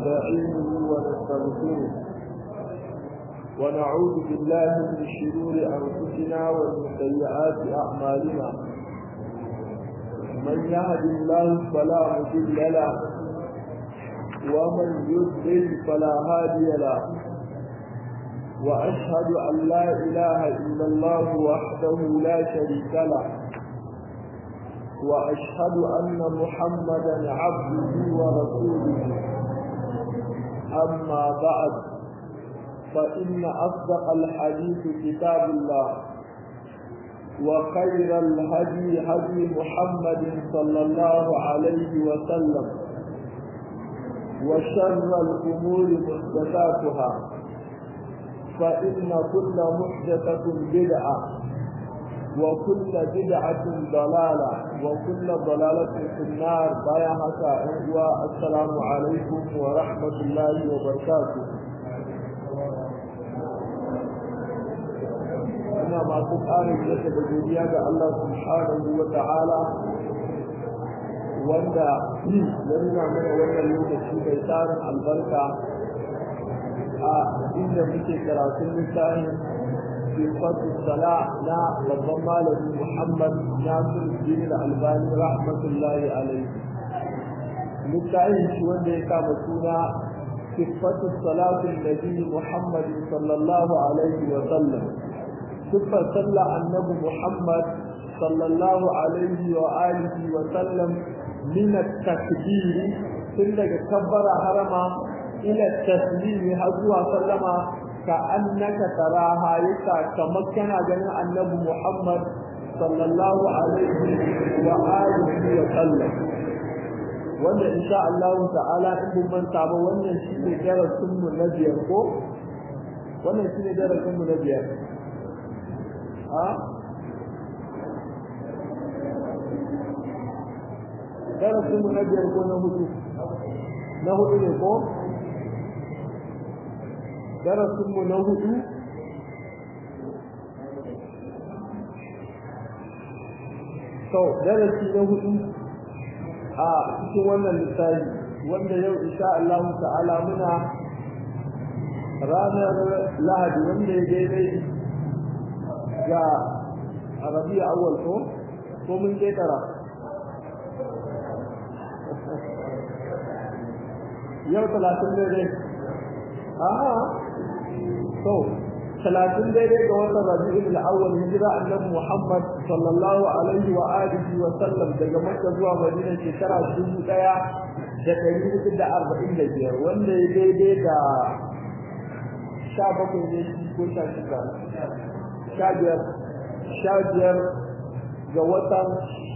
ونستعينه ونستغفره ونعوذ بالله من شرور أنفسنا ومن سيئات أعمالنا من يهد الله فلا مضل له ومن يضلل فلا هادي له وأشهد أن لا إله إلا الله وحده لا شريك له وأشهد أن محمدا عبده ورسوله أما بعد فإن أصدق الحديث كتاب الله وخير الهدي هدي محمد صلى الله عليه وسلم وشر الأمور محدثاتها فإن كل محدثة بدعة وكل بدعة ضلالة وكل ضلالة في النار بايعها السلام عليكم ورحمة الله وبركاته ina masu ƙarin yadda da godiya ga Allah subhanahu wa ta'ala wanda ya nuna mana wannan lokaci mai tsarin albarka a inda muke karatun littafin sifatu sala na babban malami Muhammad Nasir Din Albani rahmatullahi alaihi littafin shi wanda ya kama suna sifatu salatin nabi Muhammad sallallahu alaihi wa sallam siffar sallah annabi Muhammad sallallahu alaihi wa alihi wa sallam min at-takbir tun daga kabbara harama ila taslimi har zuwa sallama ka annaka taraha yasa kamar kana ganin annabi Muhammad sallallahu alaihi wa alihi wa sallam wanda insha Allah ta'ala in mun manta ba wannan shine darasin mu na biyar ko wannan shine darasin mu na biyar a darasin mu na biyar ko na hudu na hudu ne ko darasin mu na hudu to darasi na hudu a cikin wannan lissafi wanda yau insha Allah ta'ala muna ranar lahadi wanda ya daidai ga arabiya awwal ko ko mun je tara yau talatin daidai aha to talatin daidai ga watan rabi'ul awwal hijira annabi muhammad sallallahu alaihi wa alihi wa sallam daga makka zuwa madina shekara dubu daya da ɗari hudu da arba'in da biyar wanda ya daidai da sha bakwai ne ko sha shida sha biyar sha biyar ga watan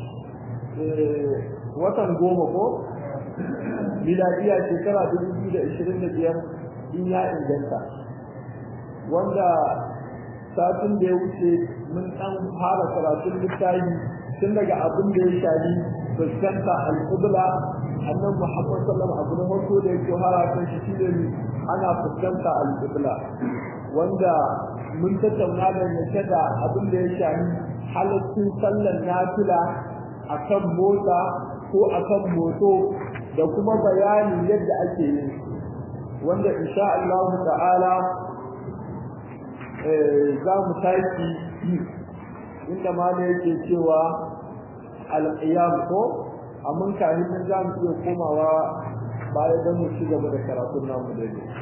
watan goma ko miladiya shekara dubu biyu da ishirin da biyar in ya inganta wanda satin da ya wuce mun ɗan fara karatun littafi tun daga abin da ya shafi fuskanta al'ubla annan muhammad sallam abu na farko da yake fara kan shi shi ne ana fuskanta al'ubla wanda mun tattauna da yake da abin da ya shafi halittun sallar nafila akan mota ko akan moto da kuma bayanin yadda ake yin wanda insha Allah ta'ala za mu tashi inda ma da yake cewa alƙiyam ko amma kafin nan za mu iya komawa baya don mu ci gaba da karatun namu da ne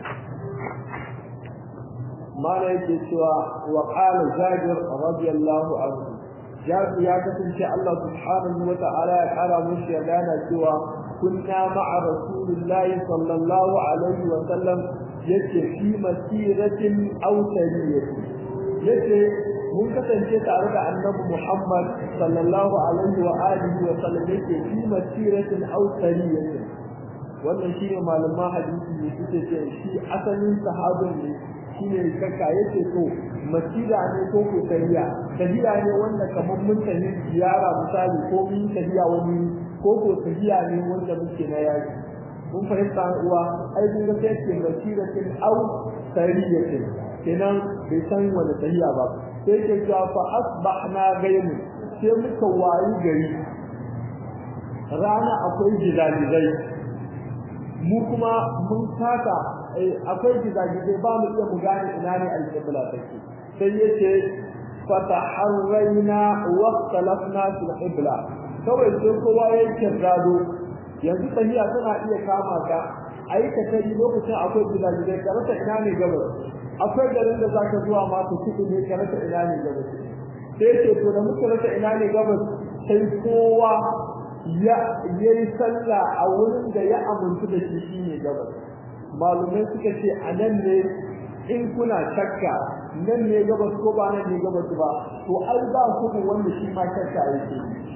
mana yake cewa wa qala jabir radiyallahu anhu jabir ya kasance Allah subhanahu wa ta'ala ya kara mushi ya gana cewa kunna ma'a rasulillahi sallallahu alaihi wa sallam yace fi masiratin aw sariyatin yace mun kasance tare da annabi Muhammad sallallahu alaihi wa alihi wa sallam yake fi masiratin aw sariyatin wannan shine malaman hadisi ne suke ce shi asalin sahabin ne shine kaka yace to masira ne ko ko sariya sariya ne wanda kamar mun tafi ziyara misali ko mun tafiya wani ko ko tafiya ne wanda muke na yaki mun fahimta uwa ai kun ga sai ce basiratin au sariyatin kenan bai san wani tahiya ba sai ke cewa fa asbahna gaimu sai muka wayi gari rana akwai jidalizai mu kuma mun taka akwai gizagizai ba mu iya mu gane ina ne alƙibla take sai yace fataharraina wa ikhtalafna fil qibla kawai sai kowa ya kirrado yanzu tahiya tana iya kama ka aikata lokacin akwai gizagizai ka rasa ina ne gabas akwai garin da zaka zuwa ma ka kiɗi ne ka rasa ina ne gabas sai ce to da muka rasa ina ne gabas sai kowa ya yi sallah a wurin da ya amintu da shi shine gabas malumai suka ce a nan ne in kuna shakka nan ne gabas ko ba nan ne gabas ba to ai ba ku wanda shi ma shakka yake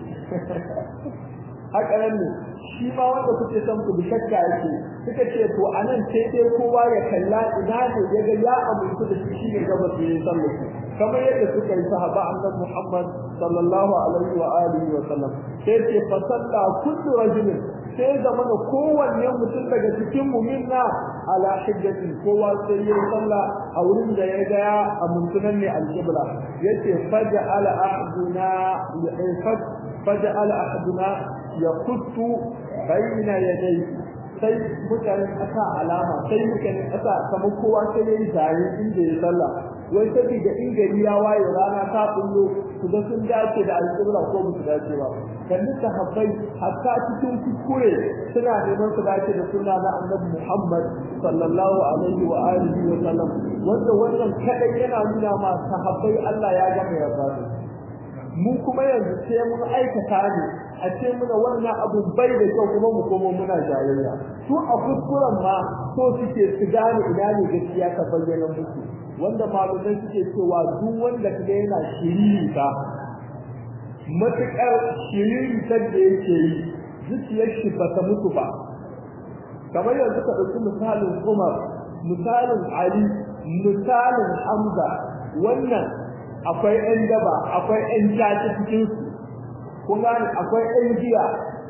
haka nan ne shi ma wanda kuke son ku bi shakka yake suka ce to a nan sai dai kowa ya kalla ina ne ya ga ya amintu da shi shine gabas ne sallah kamar yadda suka yi sahaba annabi Muhammad sallallahu alaihi wa alihi wa sallam sai ce fa salla kullu rajulin sai da mana kowanne mutum daga cikin mu minna ala hijjatin kowa sai ya salla a wurin da ya ga ya amintunan ne alqibla yace faja ala ahduna faja ala ahduna yaquttu bayna yadayhi sai mutanen ƙasa alama sai mutanen ƙasa kamar kowa sai ya yi tare inda ya sallah wai saboda in gari ya waye rana ta kullo su ga sun dace da alƙibla ko ba su dace ba kalli sahabbai hatta cikin kuskure suna neman su dace da sunna na annabi Muhammad sallallahu alaihi wa alihi wa sallam wanda wannan kadai yana nuna ma sahabbai Allah ya gama yarda mu kuma yanzu sai mun aikata ne a ce muna wannan abu bai da kyau kuma mu komo muna jayayya su a kuskuren ma so suke su gane ina ne gaskiya ta bayyana musu wanda malumai suke cewa duk wanda kaga yana shiriri ta matukar shiriri ta da yake yi zuciyar shi ba ta mutu ba kamar yanzu ka ɗauki misalin Umar misalin Ali misalin Hamza wannan akwai ƴan daba akwai ƴan caci cikin su kun gane akwai ƴan giya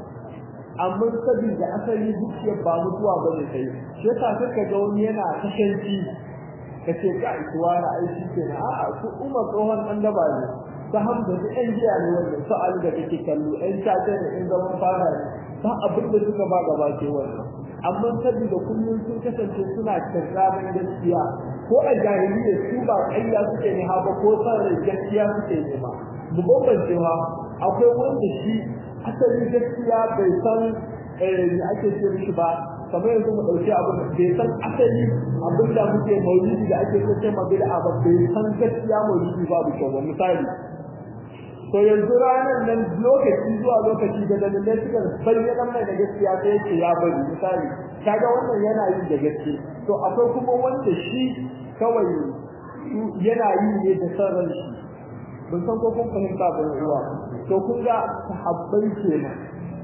amma saboda asali zuciyar ba mutuwa ba ne sai shi yasa suka ga wani yana kashanci kace ka isuwa na aiki kenan a'a su umar tsohon ɗan daba ne ta hamza da ƴan giya ne wannan su ali da kake kallo ƴan caci ne ƴan zaman fara ne ba abin da suka ba gaba ke wannan amma saboda kullum sun kasance suna kirramin gaskiya ko a jahiliya su ba ƙarya suke ne ba ko san rai gaskiya suke ne ba mu bambance ma akwai wanda shi asali gaskiya bai san me ake ce mishi ba kamar yanzu mu ɗauki abu bai san asali abin da muke maulidi da ake so ma bid'a ba bai san gaskiya maulidi babu kyau ba misali to yanzu ranar nan lokaci zuwa lokaci da dalilai suka bayyana mai da gaskiya sai yake ya bari misali kaga wannan yana yi da gaske to akwai kuma wanda shi kawai yana yi ne da sarran shi ban san ko kun fahimta ba ruwa to kun ga sahabbai kenan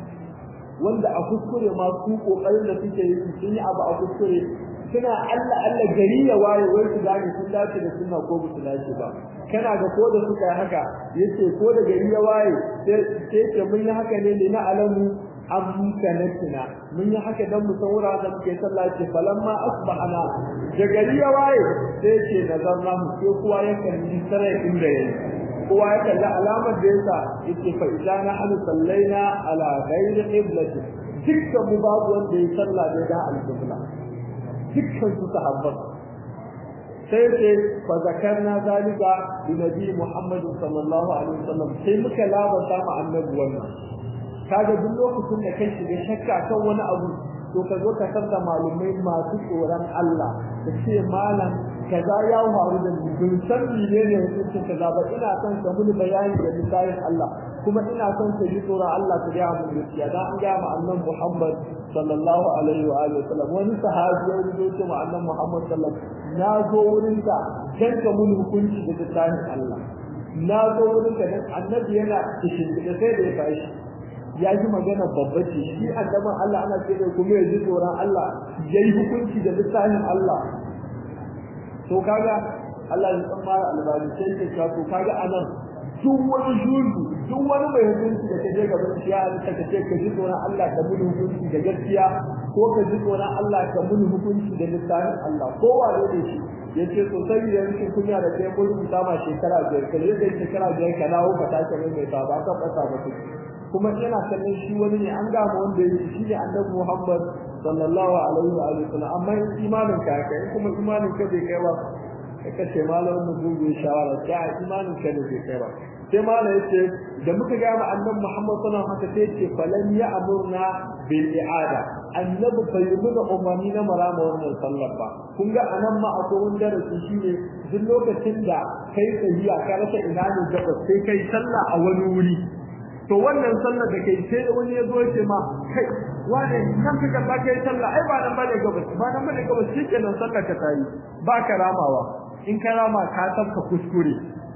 wanda a kuskure ma su kokarin da suke yi sun yi abu a kuskure suna Allah Allah gari ya waye wai su gane sun dace da sunna ko su dace ba kana ga ko da suka yi haka yace ko da gari ya waye sai ce mun yi haka ne na alamu amkanatina mun yi haka dan mu saura da muke sallah ce falamma asbahana da gari ya waye sai ce nazarna mu sai kowa ya kalli sarai inda yake kowa ya kalli alamar da yasa yake fa idana an sallaina ala ghairi qiblati dukkan mu babu wanda ya sallah da da al-qibla dukkan su sahabban sai ce fa zakarna zalika li nabi Muhammad sallallahu alaihi wasallam sai muka labarta ma annabi wannan kaga duk lokacin da kai shiga shakka kan wani abu to ka zo ka sarda malumai masu tsoron Allah da ce malam kaza ya faru da ni bin san menene hukuncin kaza ba ina son ka muni bayani da misalin Allah kuma ina son ka ji tsoron Allah ka ga mu gaskiya dan an ga mu annabi Muhammad sallallahu alaihi wa alihi wasallam wani sahabi ya zo ce mu annabi Muhammad sallallahu na zo wurin ka dan ka muni hukunci da misalin Allah na zo wurin ka dan annabi yana kishin da sai da ya tashi ya ji magana babba ce shi annaban Allah ana ce kuma ya ji tsoron Allah ya yi hukunci da misalin Allah to kaga Allah ya san mara albani sai ke ka to kaga anan duk wani juju duk wani mai hukunci da kaje gaban shi ya halitta ka ce ka ji tsoron Allah ka mun hukunci da gaskiya ko ka ji tsoron Allah ka mun hukunci da misalin Allah ko wane ne shi yace to sai da yake kunya da kai mun sama shekara biyar kai da shekara biyar ka dawo ka tashi mai ta ba ka fasa ba kuma yana kallon shi wani ne an gama wanda yake shi ne annabi Muhammad sallallahu alaihi wa alihi wasallam amma imanin ka kai kuma imanin ka bai kai ba ka ce malamin mu gugu shawara ta imanin ka da bai kai ba sai malam yace da muka ga mu annabi Muhammad sallallahu alaihi wasallam haka sai yace falan ya amurna bil i'ada annabi bai nuna umarni na marama wannan sallar ba kun ga anan ma akwai wani darasi shine duk lokacin da kai tafiya ka rasa ina ne gaba sai kai sallah a wani wuri to wannan sallar da kai sai wani ya zo ya ce ma kai wane kan ka gaba kai sallah ai ba nan bane gaba ba nan bane gaba shikenan sallar ka tayi ba ka ramawa in ka rama ka tabka kuskure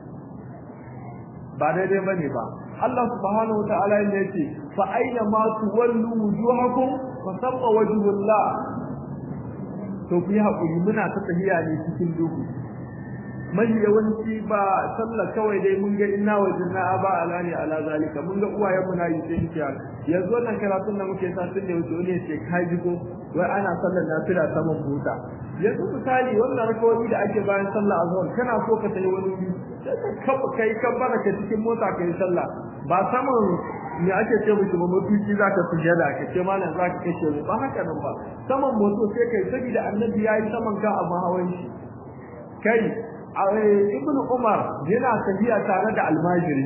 ba daidai bane ba Allah subhanahu wa ta'ala ne yace fa aina ma tuwallu wujuhakum fa sabba wajhullah to ku yi hakuri muna ta tahiya ne cikin duhu mai yawanci ba sallah kawai dai mun ga inna wajinna aba alani ala zalika mun ga uwayen mu na yi sai kiya yanzu wannan karatun da muke sa tun da wuce ne ce kai jigo wai ana sallar nafila saman buta yanzu misali wannan rakawoyi da ake bayan sallah azhar kana so ka tayi wani wuri sai ka kai kabbara ka cikin mota kai sallah ba saman me ake ce miki ba mutuci zaka sujada ka ce malam zaka kashe mu ba haka nan ba saman moto sai kai saboda annabi yayi saman ka a hawan shi kai ibnu umar yana tafiya tare da almajirin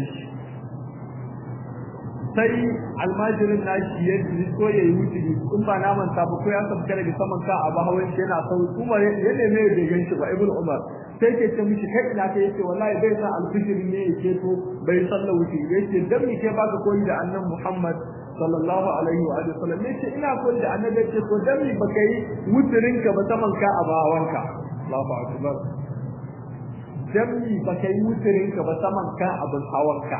sai almajirin nashi ya so ya yi wuce in ba na manta ba ko ya sabka daga saman ka a hawan shi yana sau umar ya neme ya gan shi ba ibnu umar sai ke ce mishi kai ina kai yace wallahi bai san alfijir ne yake to bai salla wuce yace dan me ke baka koyi da annabi Muhammad sallallahu alaihi wa alihi wasallam yace ina koyi da annabi yace to dan me baka yi wuturin ka ba saman ka a bawanka Allahu akbar dan me baka yi wuturin ka ba saman ka abin hawanka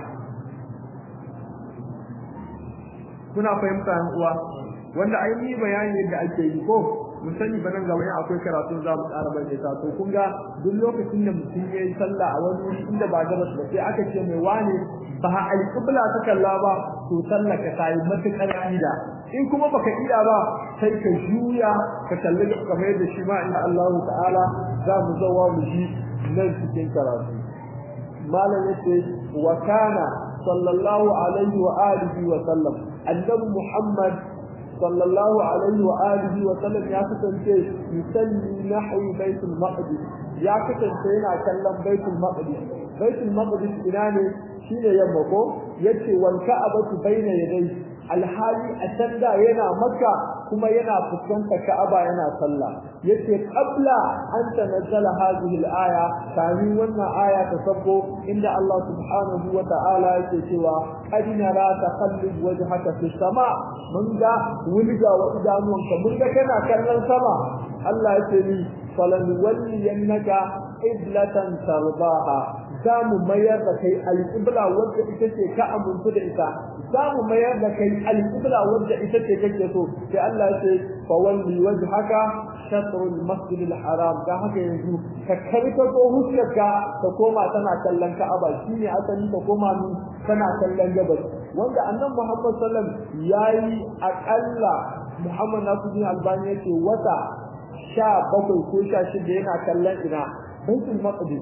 kuna fahimta yan uwa wanda ai ni bayani yadda ake yi ko mun sani ba nan gaba in akwai karatu za mu ƙara bai ta to kun ga duk lokacin da mutum ya yi sallah a wani wuri inda ba gabas ba sai aka ce mai wane ba alƙibla ta kalla ba to sallah ka tayi matuƙar ida in kuma baka iya ba sai ka juya ka kalli kamar yadda shi ma inda Allah ta'ala za mu zawa mu ji nan cikin karatu malam yace wa kana sallallahu alaihi wa alihi wa sallam annabi muhammad sallallahu alaihi wa alihi wa sallam ya kasance yusalli nahwi baitul maqdis ya kasance yana kallon baitul maqdis baitul maqdis ina ne shine yamma ko yace wal ka'abatu bayna yadayhi alhali a can da yana makka kuma yana fuskantar ka'aba yana sallah yace qabla an tanazzala hadhihi al-aya kamin wannan aya ta sabo inda Allah subhanahu wa ta'ala yake cewa qad nara taqallub wajhaka fi sama mun ga wulga wa idanuwanka mun ga kana kallon sama Allah yake ni falan walliyannaka iblatan tarbaha za mu mayar da kai alƙibla wadda ita ce ka amintu da ita za mu mayar da kai alƙibla wadda ita ce kake so sai Allah ya ce fa walli wajhaka shatrul masjid haram da haka yanzu ka karka ko hujjarka ka koma tana kallon Ka'aba shine asali ka koma ni tana kallon gabas wanda annabi Muhammad sallallahu alaihi wasallam yayi akalla Muhammad Nasiruddin Albani yace wata sha bakwai ko sha shida yana kallon ina Baitul Maqdis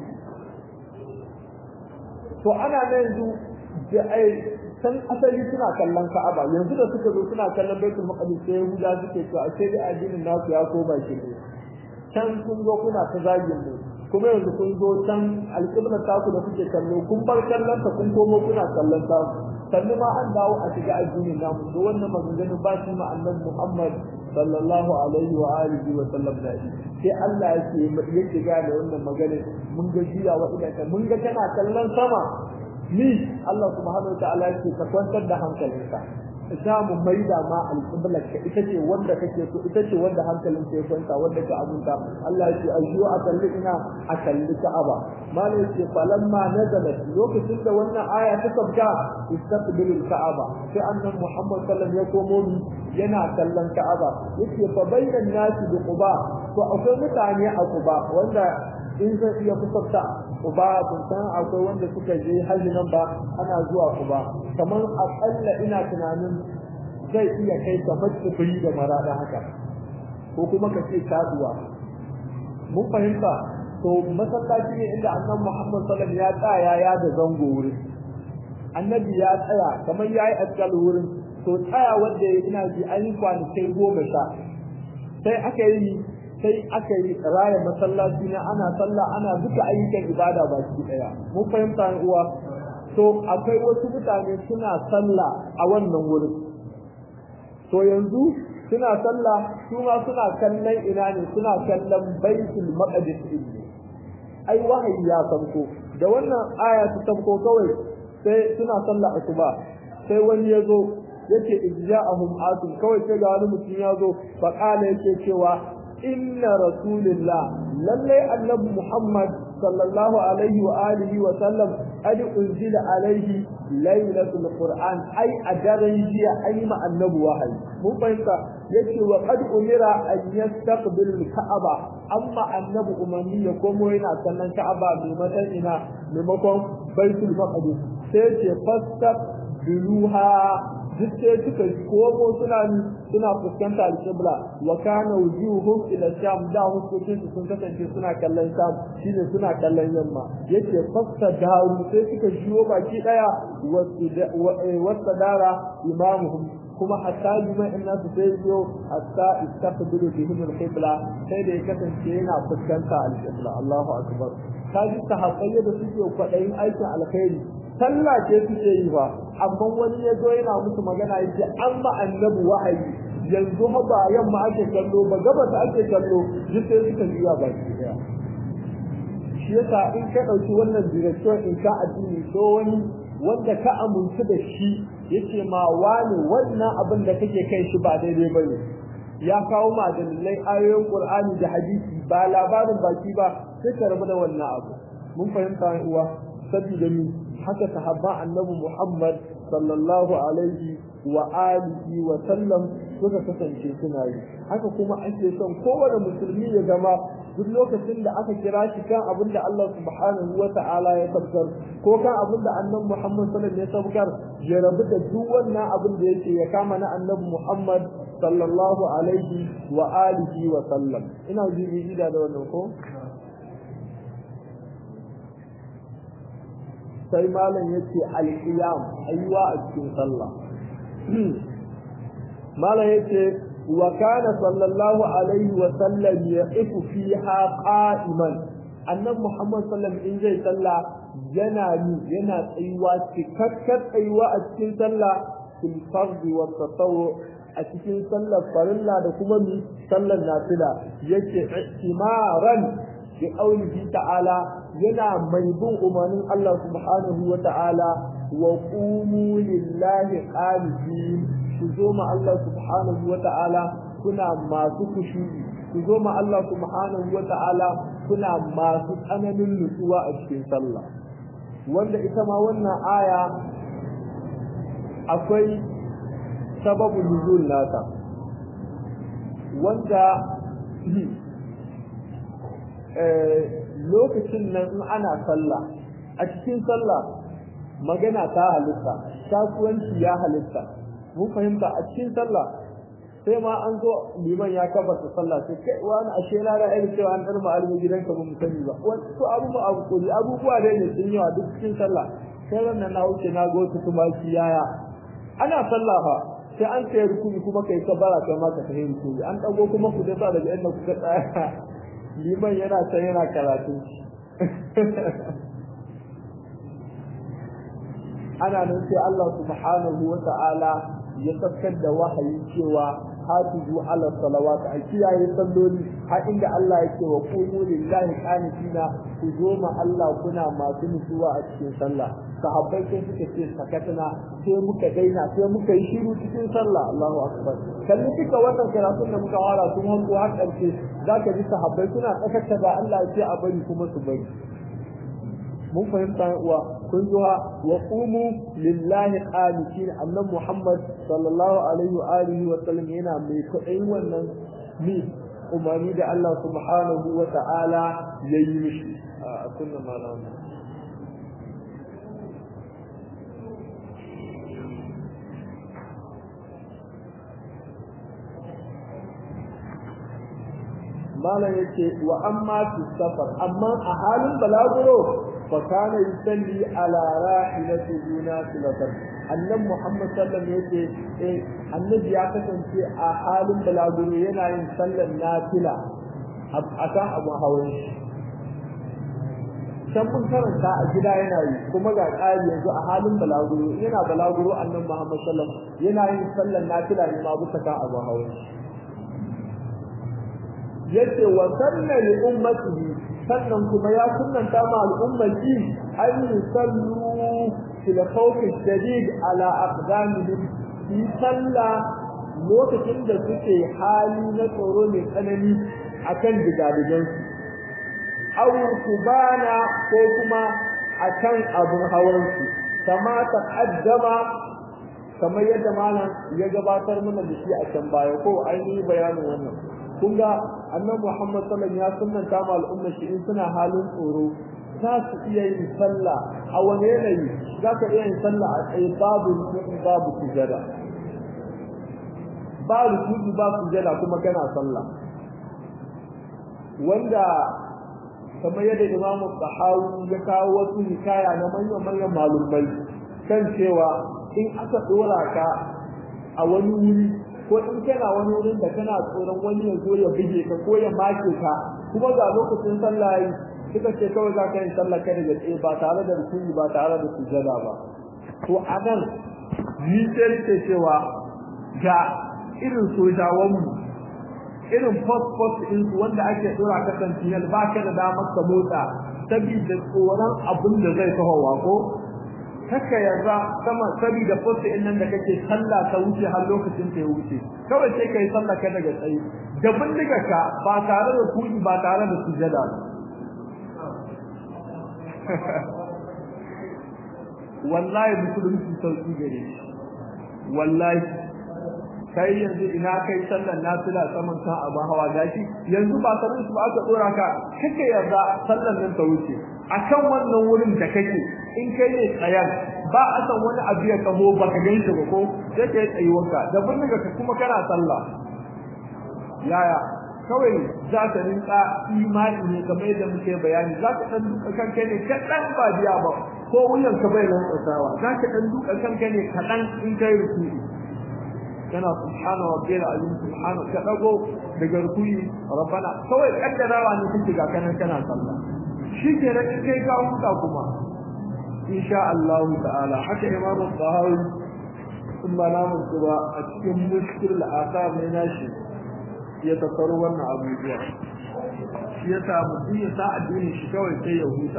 to ana nan yanzu da ai san asali suna kallon Ka'aba yanzu da suka zo suna kallon Baitul Maqdis sai Yahuda suke to a ce da addinin nasu ya ko ba shi ne can kun zo kuna ta zagin mu kuma yanzu kun zo can alƙiblar taku da kuke kallo kun bar kallon ta kun komo kuna kallon ta sannu ma an dawo a shiga addinin namu to wannan maganganun ba shi ma annabi Muhammad sallallahu alaihi wa alihi wa sallam da shi sai Allah yake yake ga da wannan magana mun ga jiya wa idan mun ga kana kallon sama ni Allah subhanahu wa ta'ala yake ka kwantar da hankalinka za mu maida ma alƙiblar ka ita ce wanda kake so ita ce wanda hankalin ka ya kwanta wanda ka abunta Allah ya ce ayyu a kalli ina a kalli Ka'aba malai ya ce falamma nazalat lokacin da wannan aya ta sabga istaqbilul Ka'aba sai annabi Muhammad sallallahu alaihi wasallam ya komo yana kallon Ka'aba yace fa bainan nasi bi Quba to akwai mutane a Quba wanda in zai iya kusanta Quba kun san akwai wanda suka je hajji nan ba ana zuwa Quba kamar akalla ina tunanin zai iya kai kamar tsibiri da marada haka ko kuma ka ce kaduwa mun fahimta to masallaci ne inda annabi Muhammad sallallahu alaihi wasallam ya tsaya ya da zango wurin annabi ya tsaya kamar yayi askal wurin to tsaya wanda ina ji an yi kwanakai goma sha sai aka yi sai aka yi raya masallaci na ana sallah ana duka ayyukan ibada baki daya mun fahimta uwa to akwai wasu mutane suna sallah a wannan wurin to yanzu suna sallah su ma suna kallon ina ne suna kallon baitul maqdis ne ai wahayi ya sauko da wannan aya ta sauko kawai sai suna sallah asuba sai wani ya zo yake ijja'ahum atum kawai sai ga wani mutum ya zo fa kana yake cewa inna rasulillah lallai annabi muhammad sallallahu alaihi wa alihi wa sallam qad unzila alaihi lailatul qur'an ai a daren jiya ai ma annabi wahayi mun fahimta yace wa qad umira an yastaqbil ka'aba amma annabi umarni ya komo yana kallon ka'aba maimakon ina maimakon baitul maqdis sai ce fastaq biluha duk sai suka komo suna suna fuskanta al-qibla wa kana wujuhum ila sham da hukuncin su sun kasance suna kallon sham shine suna kallon yamma yace fasta daru sai suka shiyo baki daya wasu dara imamuhum kuma hatta liman inna su sai yo hatta istaqbilu bihim al-qibla sai da ya kasance yana fuskanta al-qibla Allahu akbar kaji sahabbai da suke kwadayin aikin alkhairi sallah ce suke yi ba amma wani ya zo yana musu magana yake an ba annabi wahayi yanzu ha ba yamma ake kallo ba gabas ake kallo duk sai suka juya baki daya shi yasa in ka ɗauki wannan direction in ka addini so wani wanda ka amintu da shi yace ma wani wannan abin da kake kai shi ba daidai bane ya kawo ma dalilai ayoyin Qur'ani da hadisi ba labarin baki ba sai ka rabu da wannan abu mun fahimta uwa saboda ni haka sahabba annabi Muhammad sallallahu alaihi wa alihi wa sallam suka kasance suna yi haka kuma ake son kowane musulmi ya zama duk lokacin da aka kira shi kan abin da Allah subhanahu wa ta'ala ya sabkar ko kan abin da annabi Muhammad sallallahu alaihi ya sabkar ya rabu da duk wannan abin da yake ya kama na annabi Muhammad sallallahu alaihi wa alihi wa sallam ina ji da wannan ko sai malam yace al-qiyam aywa a cikin sallah malam yace wa kana sallallahu alaihi wa sallam yaqifu fiha qa'iman annabi muhammad sallam in zai sallah yana ni yana tsayuwa cikakkar tsayuwa a cikin sallah fil fardi wa tatawwu a cikin sallar farilla da kuma mi sallar nafila yace ihtimaran bi qawlihi ta'ala yana mai bin umarnin Allah subhanahu wa ta'ala wa qumu lillahi qanitin ku zo ma Allah subhanahu wa ta'ala kuna masu kushi ku zo ma Allah subhanahu wa ta'ala kuna masu tsananin nutsuwa a cikin sallah wanda ita ma wannan aya akwai sababin nuzul nata wanda lokacin nan in ana sallah a cikin sallah magana ta halitta kasuwanci ya halitta mun fahimta a cikin sallah sai ma an zo liman ya kabarta sallah sai kai wani ashe na da irin cewa an dar ma alimi gidanka ba mu sani ba wasu abu ma abu kuri abubuwa dai ne sun yawa duk cikin sallah sai wannan na wuce na go su kuma yaya ana sallah fa sai an kai rukuni kuma kai kabara kai ma ka tafi rukuni an dago kuma ku dasa daga inda kuka tsaya liman yana can yana karatu ana nan sai Allah subhanahu wa ta'ala ya sakkar da wahayi cewa hafizu ala salawat a kiyaye salloli har inda Allah yake wa qumu lillahi qanitina ku zo ma Allah kuna masu nutsuwa a cikin sallah sahabbai sai suka ce sakatana sai muka daina sai muka yi shiru cikin sallah Allahu akbar kalli duka wannan karatun da muka fara tun hanko har karshe zaka ji sahabbai suna tsakata da Allah ya ce a bari kuma su bari mun fahimta uwa kun zuwa wa qumu lillahi qanitin annabi Muhammad sallallahu alaihi wa alihi wa sallam yana mai kuɗin wannan mi umarni da Allah subhanahu wa ta'ala ya yi mishi a kunna malama malam yake wa amma fi safar amma a halin balaguro fa kana yusalli ala rahilati duna silatan annan Muhammad sallallahu alaihi wasallam yace annabi ya kasance a halin balaguro yana yin sallar nafila a kan abu hawan shi can mun karanta a gida yana yi kuma ga ƙari yanzu a halin balaguro yana balaguro annan Muhammad sallallahu alaihi wasallam yana yin sallar nafila ne ma bisa kan abu hawan shi yace wa sanna li ummatihi sannan kuma ya sunnanta ma al'ummati an yusallu fil khawf shadid ala aqdamihim fi salla lokacin da suke hali na tsoro mai tsanani akan digadigan aw kubana ko kuma akan abun hawan su kama taqaddama kamar yadda malam ya gabatar mana da shi a can baya ko ainihin bayanin wannan kun ga annabi Muhammad sallallahu alaihi wasallam ya sunnanta ma al'umma shi in suna halin tsoro za su iya yin sallah a wani yanayi za ka iya yin sallah a tsaye babu rukuni babu sujada ba rukuni ba sujada kuma kana sallah wanda kamar yadda Imam Sahawi ya kawo wasu hikaya na manyan manyan malumai kan cewa in aka dora ka a wani wuri ko in kana wani wurin da kana tsoron wani ya zo ya buge ka ko ya make ka kuma ga lokacin sallah yi suka ce kawai za ka yi sallah kai daga tsaye ba tare da rukuni ba tare da sujada ba to a nan ni sai ce cewa ga irin sojawanmu irin post post din su wanda ake dora ka sentinel ba ka da damar ka motsa saboda tsoron abin da zai kawowa ko haka yarda sama saboda post din nan da kake sallah ta wuce har lokacin ta ya wuce kawai sai kai sallah ka daga tsaye da bindiga ka ba tare da kudi ba tare da sujada ba wallahi musulunci sauki gare shi wallahi kai yanzu ina kai sallar nafila saman kan abu hawa gashi yanzu ba sanin su ba aka dora ka kake yarda sallar nan ta wuce akan wannan wurin da kake in kai ne tsayan ba a san wani abu ya kaho ba ka ganshi ba ko sai kai tsayuwarka da bindiga ka kuma kana sallah yaya kawai za ka rinka imani ne kamar yadda muke bayani za ka dan duka kanka ne kaɗan ba biya ba ko wuyan ka bai lantsasawa za ka dan duka kanka ne kaɗan in kai rukuni kana subhana rabbil azim subhana ka dago daga rukuni rabbana kawai kaddarawa ne kike ga kanan kana sallah shi ke da kai ka huta kuma insha Allah ta'ala haka imam al-Tahawi in ba namun ba a cikin mushkil al-asar ne nashi ya tattaro wannan abubuwa shi ya sa mutum ya sa addinin shi kawai sai ya huta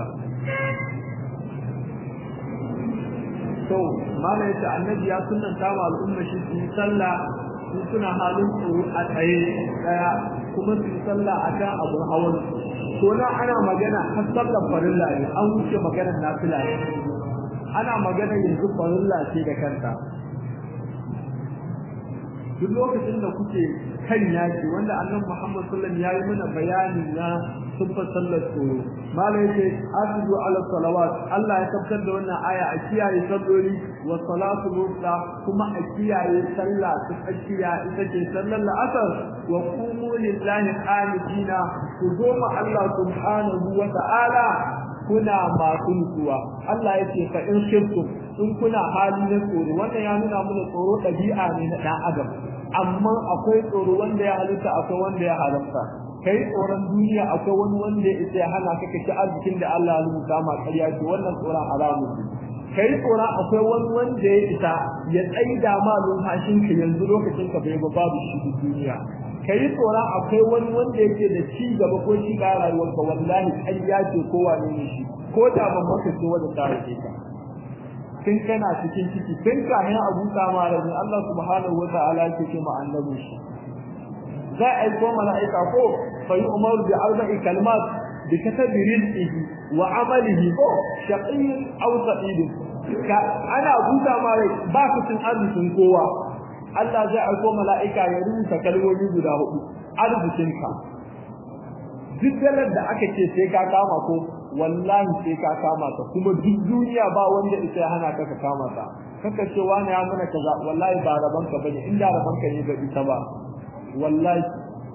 to mala yace annabi ya sunnanta ma al'umma shi su yi sallah su suna halin tsoro a tsaye daya kuma su yi sallah a kan abun hawan to nan ana magana har sallar farilla ne an wuce maganar nafila ne ana magana yanzu farilla ce da kanta duk lokacin da kuke kan yaki wanda annabi Muhammad sallallahu alaihi wasallam yayi mana bayani na sunfa sallar tsoro malai yace afidu ala salawat Allah ya tabbatar da wannan aya a kiyaye salloli wa salatu wusta kuma a kiyaye sallah ta tsakiya ita ce sallar la'asar wa qumu lillahi qanitina ku goma Allah subhanahu wa ta'ala kuna masu nutsuwa Allah yace fa in shirkum in kuna hali na tsoro wannan ya nuna mana tsoro ɗabi'a ne na ɗan adam amma akwai tsoro wanda ya halitta akwai wanda ya halatta kai tsoron duniya akwai wani wanda ya isa ya hana ka kaci arzikin da Allah ya rubuta ma ƙarya ce wannan tsoron haramun ne kai tsoron akwai wani wanda ya isa ya tsaida ma lumfashin ka yanzu lokacin ka bai ba babu shi duniya kai tsoron akwai wani wanda yake da ci gaba ko ci ga rayuwarka wallahi ƙarya ce ko wane ne shi ko da ban maka ce wanda ta rike ka tun kana cikin ciki tun kayan abu samara ne Allah subhanahu wata'ala yake ce ma annabi shi za a aiko mala'ika ko fa yi umaru bi arba'i kalmat bi katabi rizqihi wa amalihi ko shaqiyyin aw sa'id ka ana buta mare ba ku cin arzikin kowa Allah zai aiko mala'ika ya rubuta kalmomi guda hudu arzikinka duk dalar da aka ce sai ka kama ko wallahi sai ka kama ta kuma duk duniya ba wanda isa ya hana ka ka kama ta kaka ce wani ya mana kaza wallahi ba raban ka bane inda raban ka ne ga ita ba wallahi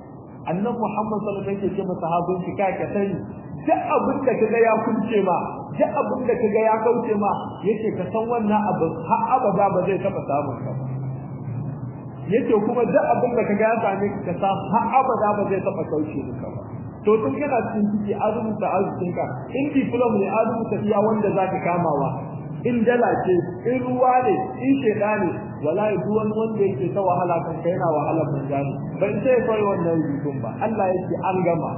annabi Muhammad sallallahu alaihi wasallam yake ce masa sahabin shi kai ka sani duk abin da kaga ya kunce ma duk abin da kaga ya kauce ma yace ka san wannan abu har abada ba zai taba samun ka yace kuma duk abin da kaga ya same ka ka san har abada ba zai taba kauce maka ba to tun kana cikin ciki azumuta arzikinka in diploma ne azumuta iya wanda zaka kamawa in dala ce in ruwa ne in sheda ne wallahi duk wani wanda yake ta wahala kan kai yana wahala ban gani ban sai kai wannan rubutun ba Allah yake an gama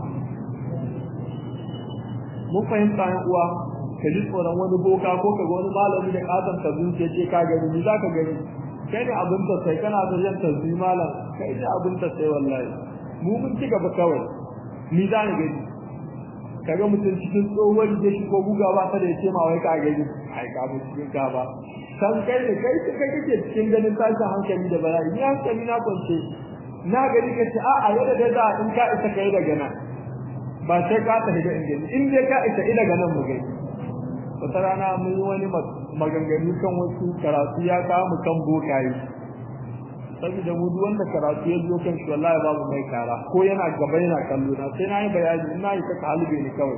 mun fahimta yan uwa ka ji tsoron wani boka ko ka ga wani malami da katon ta zuciya ce ka gani ni za ka gani kai ne abin ta sai kana da yan tazbi malam kai ne abin ta sai wallahi mu mun ci gaba kawai ni za ni gani kaga mutum cikin tsohon da shi ko guga ba ta da ya ce ma wai ka gani ai ka mu cikin ka ba san kai ne kai kai kake cikin ganin tashin hankali da bala'i ni hankali na kwance na gani ka ce a'a yadda da za in ka isa kai daga nan ba sai ka tafi da ingani in dai ka isa ina ga nan mu gani wata rana mun yi wani maganganu kan wasu karatu ya kawo mu kan bokaye saboda mu duk wanda karatu ya zo kan shi wallahi babu mai kara ko yana gaba yana kallo na sai na yi bayani ina yi ka halibe ni kawai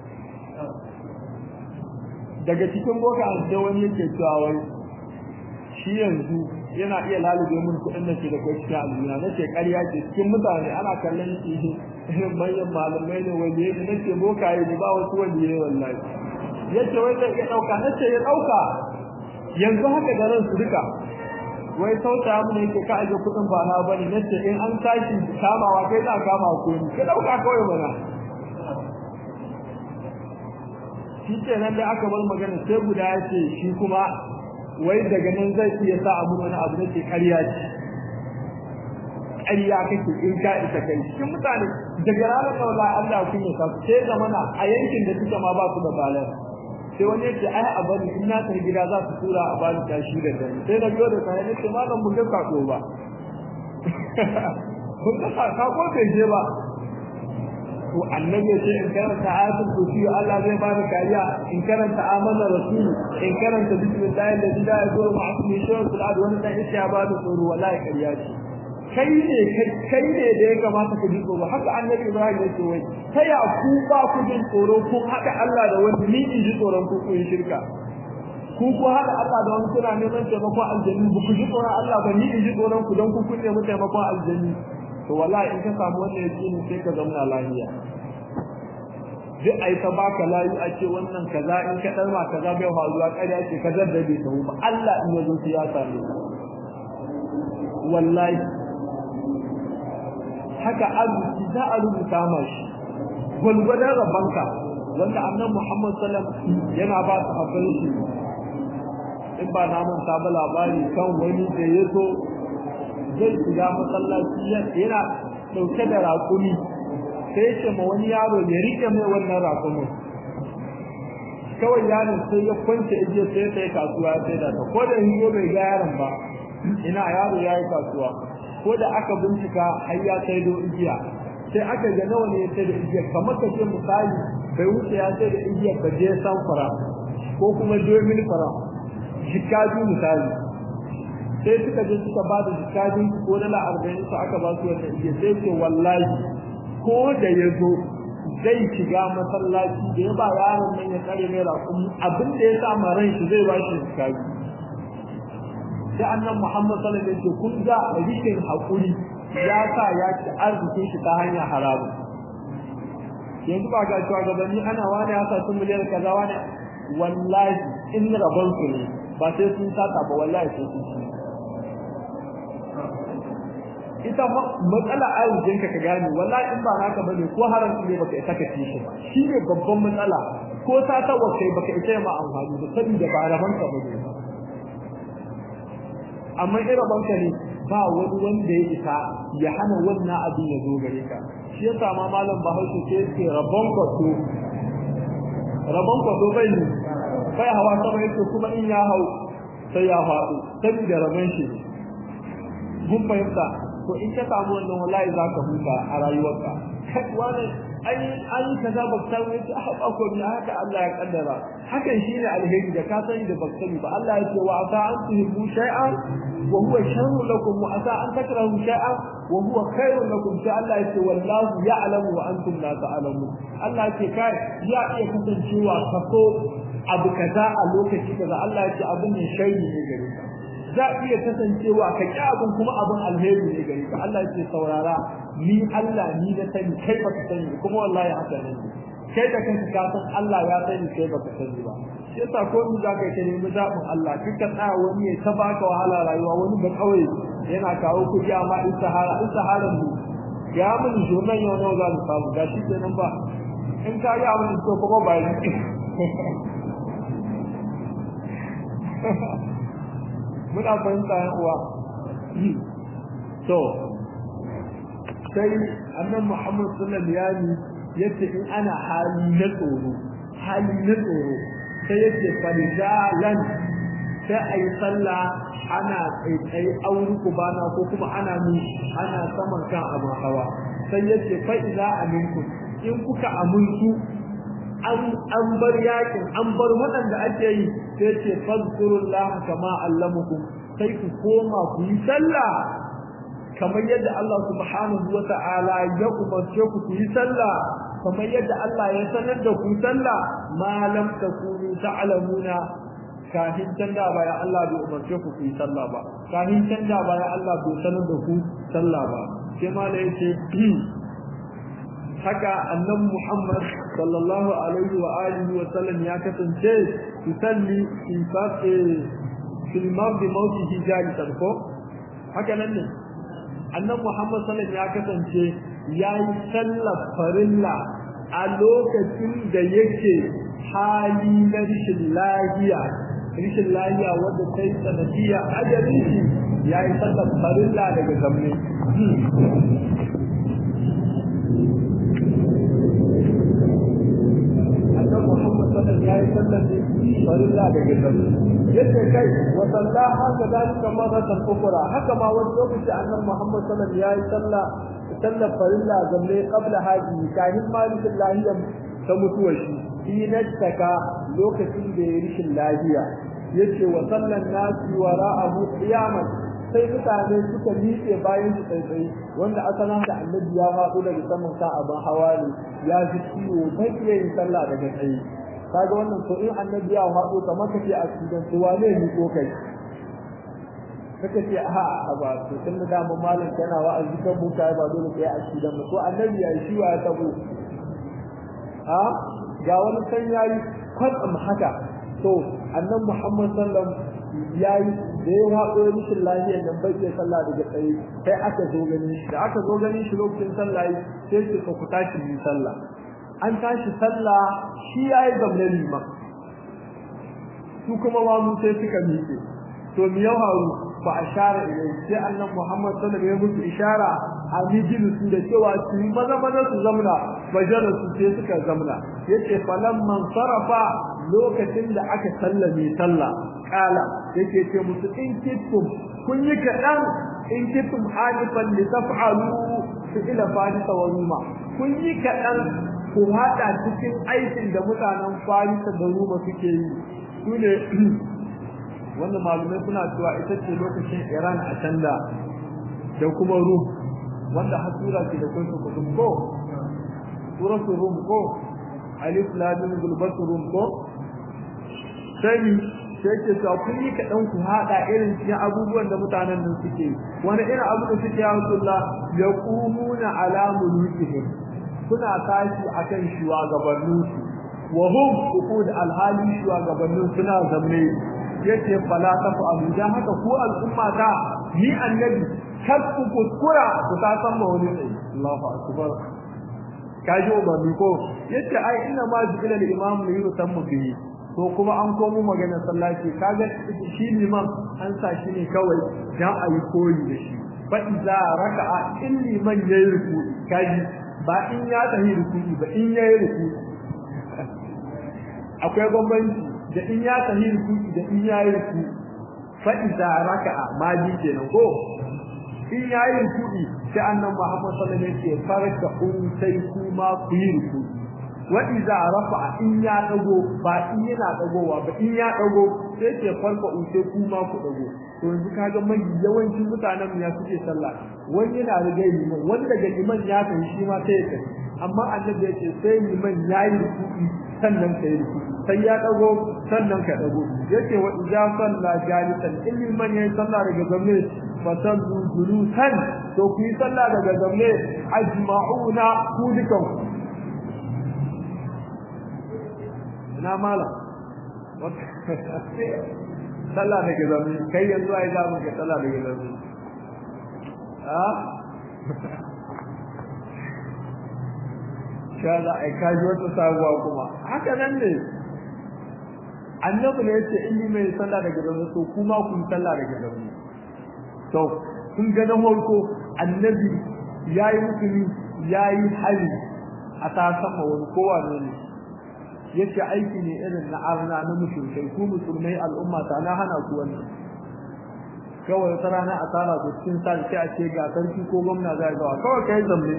daga cikin boka an sai wani yake cewa wai shi yanzu yana iya lalube mun kuɗin da ke da kai cikin al'umma na ce ƙarya ce cikin mutane ana kallon shi irin manyan malamai ne wani ne na ce bokaye ne ba wasu wani ne wallahi yace wai zai iya ɗauka na ce ya ɗauka yanzu haka da ransu duka wai sauta mu ne yake ka aje kuɗin ba na bane na ce in an tashi kamawa kai za kama ko ni ka ɗauka kawai mana shi ce nan da aka bar magana sai guda ya ce shi kuma wai daga nan zai iya sa abu wani abu da ke ƙarya ce ƙarya kake in ka isa kai cikin mutane daga ranar da wallahi Allah kun ya sa sai zamana a yankin da suka ma ba su da balar sai wani yace ai a bari in na tafi gida za su tura a bani tashi da dare sai na biyo da sai ne ce malam mun ga kako ba mun ga kako bai je ba to annabi ya ce in karanta ayatul kursi Allah zai ba ni kariya in karanta amana rasul in karanta bismillahi alladhi la yadurru ma'a ismihi shay'un fil ardi wa la ya ba ni tsoro wallahi kariya ce kai ne kai ne da ya kamata ku ji tsoro haka annabi Ibrahim ya ce wai ta ya ku ba ku jin tsoro ku haka Allah da wani ni in ji tsoron ku ku yi shirka ku ku haka Allah da wani kuna neman taimakon aljanni ba ku ji tsoron Allah ba ni in ji tsoron ku don ku kun nemi taimakon aljanni to wallahi in ka samu wannan yaqini sai ka zauna lafiya duk ai ta baka layu a ce wannan kaza in ka dalma kaza bai faruwa ƙarya ce ka zaddabe ta ba Allah in yazo ya same wallahi haka arziki za a rubuta mashi gwalgwadon rabanka wanda annan Muhammad sallam yana ba su hakan shi in ba na manta ba labari kan wani da ya zo zai shiga masallaci yana dauke da raƙumi sai ya ce ma wani yaro ya rike mai wannan raƙumin kawai yaron sai ya kwance ijiya sai sai kasuwa sai da ta ko da hiyo bai ga yaron ba ina yaro ya yi kasuwa ko da aka bincika har ya sai do igiya sai aka ga nawa ne sai da igiya kamar ka ce misali bai wuce ya sai da igiya ba je san fara ko kuma domin fara jikaju misali sai suka je suka ba da jikaju ko dala arba'in su aka ba su wannan igiya sai ce wallahi ko da ya zo zai shiga masallaci da ya ba yaron nan ya tsare mai raƙumi abin da ya sa ma ran shi zai ba shi jikaju sai annan Muhammad sallallahu alaihi wasallam kun ga rikin hakuri ya sa ya ci arzikin shi ta hanyar haramu yanzu ba ga cewa gabanni ana wani ya sa sun miliyar kaza wani wallahi in rabon su ne ba sai sun sata ba wallahi sai sun ci ita matsala arzikin ka ka gane wallahi in ba naka bane ko haram ne baka isa ka ci shi ba shi ne babban matsala ko sata wa kai baka isa ma amfani da saboda ba rabon ka bane ba amma irin banka ne ba wani wanda ya isa ya hana wannan abin ya zo gare ka shi yasa ma malam Bahaushe ce yake rabon kwato rabon kwato bai ne bai hawa sama yake kuma in ya hau sai ya faɗo saboda rabon shi mun fahimta to in ka samu wannan wallahi za ka huta a rayuwarka kai wani ai ai kaza ba ta wuce a haka ko ni haka Allah ya kaddara hakan shine alheri da ka sani da baka sani ba Allah ya ce wa asa an tuhibbu shay'an wa huwa sharrun lakum wa asa an takrahu shay'an wa huwa khairun lakum sai Allah ya ce wallahu ya'lamu wa antum la ta'lamun Allah ya ce kai ya iya kasancewa kaso abu kaza a lokaci kaza Allah ya ce abin ne sharri ne gare ka za iya kasancewa ka ki abin kuma abin alheri ne gare ka Allah ya ce saurara ni Allah ni na sani kai baka sani kuma wallahi haka ne kai da kanka ka san Allah ya sani kai baka sani ba shi yasa ko in za ka yi nemi zaɓin Allah kika tsaya wani ya ta baka wahala rayuwa wani ba kawai yana kawo kuɗi amma in sahara in saharan mu ya mun jonan yau nawa za mu samu ga shi kenan ba in ka yi abin da kuma ba yi muna fahimta yan uwa to sai annan Muhammad sallallahu alaihi wasallam yace in ana hali na tsoro hali na tsoro sai yace farijalan sai ayi sallah ana tsaitsaye auri kubana ko kuma ana ni ana saman kan abin hawa sai yace fa idza aminkum in kuka amuntu an an bar yakin an bar waɗanda ake yi sai ce fazkurullaha kama allamukum sai ku koma ku yi sallah kamar yadda Allah subhanahu wa ta'ala ya umarce ku ku yi sallah kamar yadda Allah ya sanar da ku sallah ma lam takunu ta'lamuna kafin canda baya Allah bai umarce ku ku yi sallah ba kafin canda baya Allah bai sanar da ku sallah ba sai ma da yace haka annabi Muhammad sallallahu alaihi wa alihi wa sallam ya kasance yusalli fi faqi fil mardi mawtihi jalisan ko haka nan ne annabi Muhammad sallallahu ya kasance yayi sallar farilla a lokacin da yake hali na rishin lahiya rishin lahiya wanda ta yi sanadiyya ajalin shi yayi sallar farilla daga zamne annabi Muhammad sallallahu ya yi sallar farilla daga zamne yace kai wa sallaha kadalika maratan ukhra haka ma wani lokaci annabi Muhammad sallallahu alaihi wasallam yayi sallah sallar farilla zamne qabla haji kahin malikin lahiyam ta mutuwar shi inataka lokacin da ya rishin lahiya yace wa sallan nasi wara'ahu qiyaman sai mutane suka miƙe bayan su tsaitsaye wanda asalin da annabi ya faɗo daga saman sa abin hawa ne ya ji ciwo bai iya yin sallah daga tsaye kaga wannan to in annabi ya faɗo kamar kace a cikin su wane ni ko kai kaka ce a a ba to tun da dama malam kana wa'azi kan buka ba dole kai a cikin mu to annabi ya shi wa ya tabo a ga wani san yayi kwatsam haka to annabi Muhammad sallallahu yayi da ya haɗo mishin lafiyar nan bai iya sallah daga tsaye sai aka zo gani da aka zo gani shi lokacin sallah sai ce ku tashi yi sallah an tashi sallah shi yayi gamle liman su kuma ma mu sai suka miƙe to mi ya faru fa ashara ilai sai annan Muhammad sallallahu alaihi wasallam ya musu ishara a mijin su da cewa su maza maza su zamna bajara su sai suka zamna yace falamman sarafa lokacin da aka sallame sallah kala yake ce musu in kittum kun yi kadan in kittum halifan li taf'alu fi ila farisa wa ruma kun yi kadan ku hada cikin aikin da mutanen farisa da ruma suke yi su ne wanda malumai suna cewa ita ce lokacin iran a can da da kuma rum wanda har sura ce da kun su ko suratul rum ko alif lam mim gulbatul rum ko sai sai ke cewa kun yi kaɗan ku haɗa irin cikin abubuwan da mutanen nan suke wani irin abu da suke ya Rasulullah ya kumuna ala mulukihim kuna tashi akan shugabanninsu wa hum uqud alhali shugabannin suna zamme yace fala tafu abu dan haka ku al'umma ta ni annabi kar ku kuskura ku ta san ma wani tsayi Allahu akbar kaji ba ni ko yace ai ina ma jibila al-imam ne yusammu bihi to kuma an komo magana sallaci kaga shi liman an sa shi ne kawai dan ayi koyi da shi fa idza raka'a in liman yayi ruku kaji ba in ya tahi ruku ba in yayi ruku akwai bambanci da in ya tahi ruku da in yayi ruku fa idza raka'a ma ji kenan ko in yayi ruku sai annabi Muhammad sallallahu alaihi wasallam ya farka un sai kuma ku yi ruku wa idza rafa'a in ya dago ba in yana dagowa ba in ya dago sai ke farka un sai kuma ku dago to yanzu kaga mai yawancin mutanen mu ya suke sallah wani yana riga liman wani daga liman ya tafi shi ma sai ya tafi amma annabi ya ce sai liman yayi ruku sannan ka yi ruku'u sai ya dago sannan ka dago yace wa idza salla jalisan in man yayi sallah daga zamme fa sallu julusan to ku yi sallah daga zamme ajma'una ku dukan na mala sallah daga zamme kai yanzu ai za mu ga sallah daga zamme a sha za a kaji wata sabuwa kuma haka nan ne annabi ne yace in mai sallah daga zaune to kuma kun sallah daga zaune to kun ga na farko annabi yayi mutuni yayi hali a ta sama wani kowa ne yace aiki ne irin na arna na mushrikai ku musulmai al'umma ta na hana ku wannan kawai wata rana a tsara ku cikin sa sai a ce ga sarki ko gwamna za ga kawai kai zamne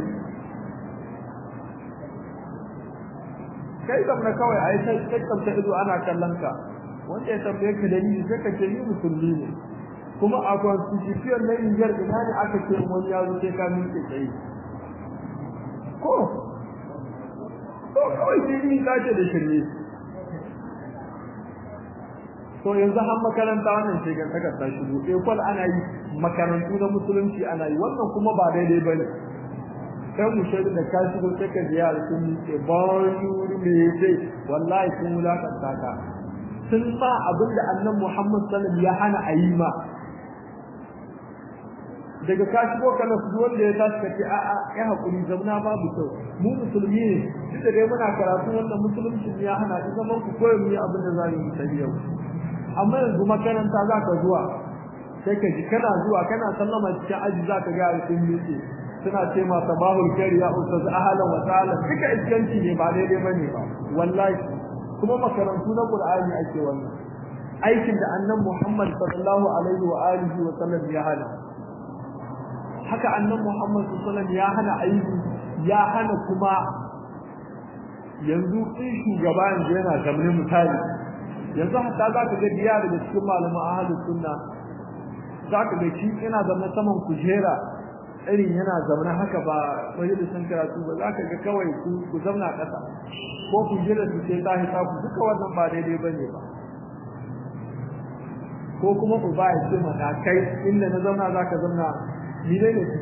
kai zamne kawai a yi tattamta ido ana kallon ka wanda ya tambaye ka dalili sai ka ce ni musulmi ne kuma a constitution na Niger ina ne aka ce wani ya zo sai ka miƙe tsaye ko to kawai sai ni ta ce da shirme to yanzu har makaranta wannan shegar ta ta shigo ekol ana yi makarantu na musulunci ana yi wannan kuma ba daidai ba ne kai mu shaidu da ka shigo sai ka ji yara sun miƙe bayu me sai wallahi sun wulakanta ka sun sa abin da annan Muhammad sallam ya hana a yi ma daga ka shigo ka na su wanda ya tashi kace a a ya hakuri zamna babu kyau mu musulmi ne duk da dai muna karatu wannan musulunci ya hana in zaman ku koyi mu abin da za mu yi yau amma yanzu makaranta za ka zuwa sai ka ji kana zuwa kana sallama cikin aji za ka ga sun miƙe suna ce ma sabahul khair ya ustaz ahlan wa sahlan duka iskanci ne ba daidai bane ba wallahi kuma makarantu na Qur'ani ake wannan aikin da annan Muhammad sallallahu alaihi wa alihi wa sallam ya hana haka annan Muhammad sallallahu alaihi ya hana aiki ya hana kuma yanzu in shugaba yanzu yana zamne misali yanzu hatta za ka ga biya daga cikin malaman ahlus sunna za ka ga shi yana zama saman kujera irin yana zaune haka ba majalisun karatu ba za ka ga kawai ku zauna ƙasa ko ku jira su sai tahi ta ku duka wannan ba daidai ba ne ba ko kuma ku ba ya ce mata kai inda na zauna za ka zauna ni ne ne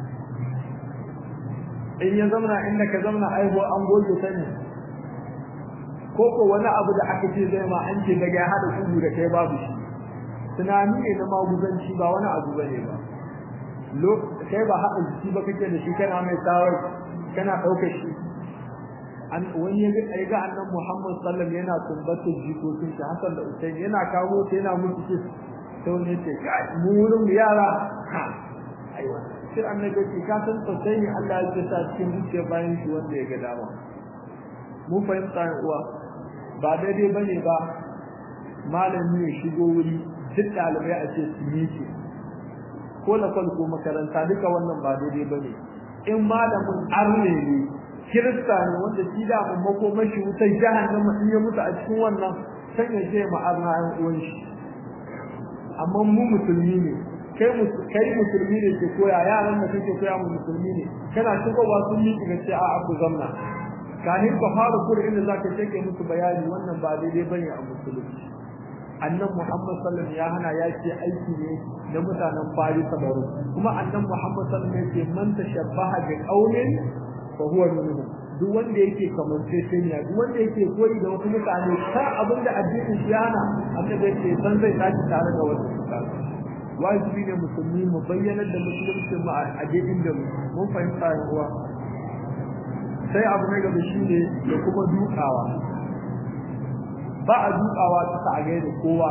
in ya zauna inda ka zauna aibo an goge ta ne ko ko wani abu da aka ce zai ma an ce daga ya haɗa kugu da kai babu shi tunani ne na maguzanci ba wani abu ba ne ba kai ba haɗa jiki ba kake da shi kana mai tsawar kana ɗaukar shi an wani ya ga ga annan Muhammad sallallahu yana tumbatar jikokin shi Hassan da Usain yana kawo ta yana musu ce sai wani ya ce kai mu wurin yara ha aiwa sai annabi ce ka san sosai ne Allah ya sa cikin zuciya bayan shi wanda ya ga dama mu fahimta uwa ba daidai bane ba malami ya shigo wuri duk ɗalibai a ce su miƙe ko na ko makaranta duka wannan ba daidai ba ne in malamin arne ne kirista ne wanda shi da mun makomashi wutar jahannama in ya mutu a cikin wannan san ya ce ma arna ayan uwan shi amma mu musulmi ne kai kai musulmi ne ke koya yaran da kake koya mu musulmi ne kana shigowa sun yi ga ce a ku zamna kahin ka fara kuri inda zaka take musu bayani wannan ba daidai bane a musulunci annan Muhammad sallallahu ya hana ya ce aiki ne na mutanen Farisa baro kuma annan Muhammad sallallahu ya ce man tashabbaha bi qaumin fa huwa minhum duk wanda yake kamar sai duk wanda yake koyi da wasu mutane kan abin da addinin shi yana annabi ce san zai tashi tare da wasu mutane wajibi ne musulmi mu bayyana da musulunci mu a addinin da mun fahimta yan uwa sai abu na gaba shine da kuma dukawa ba a dukawa ta a gaida kowa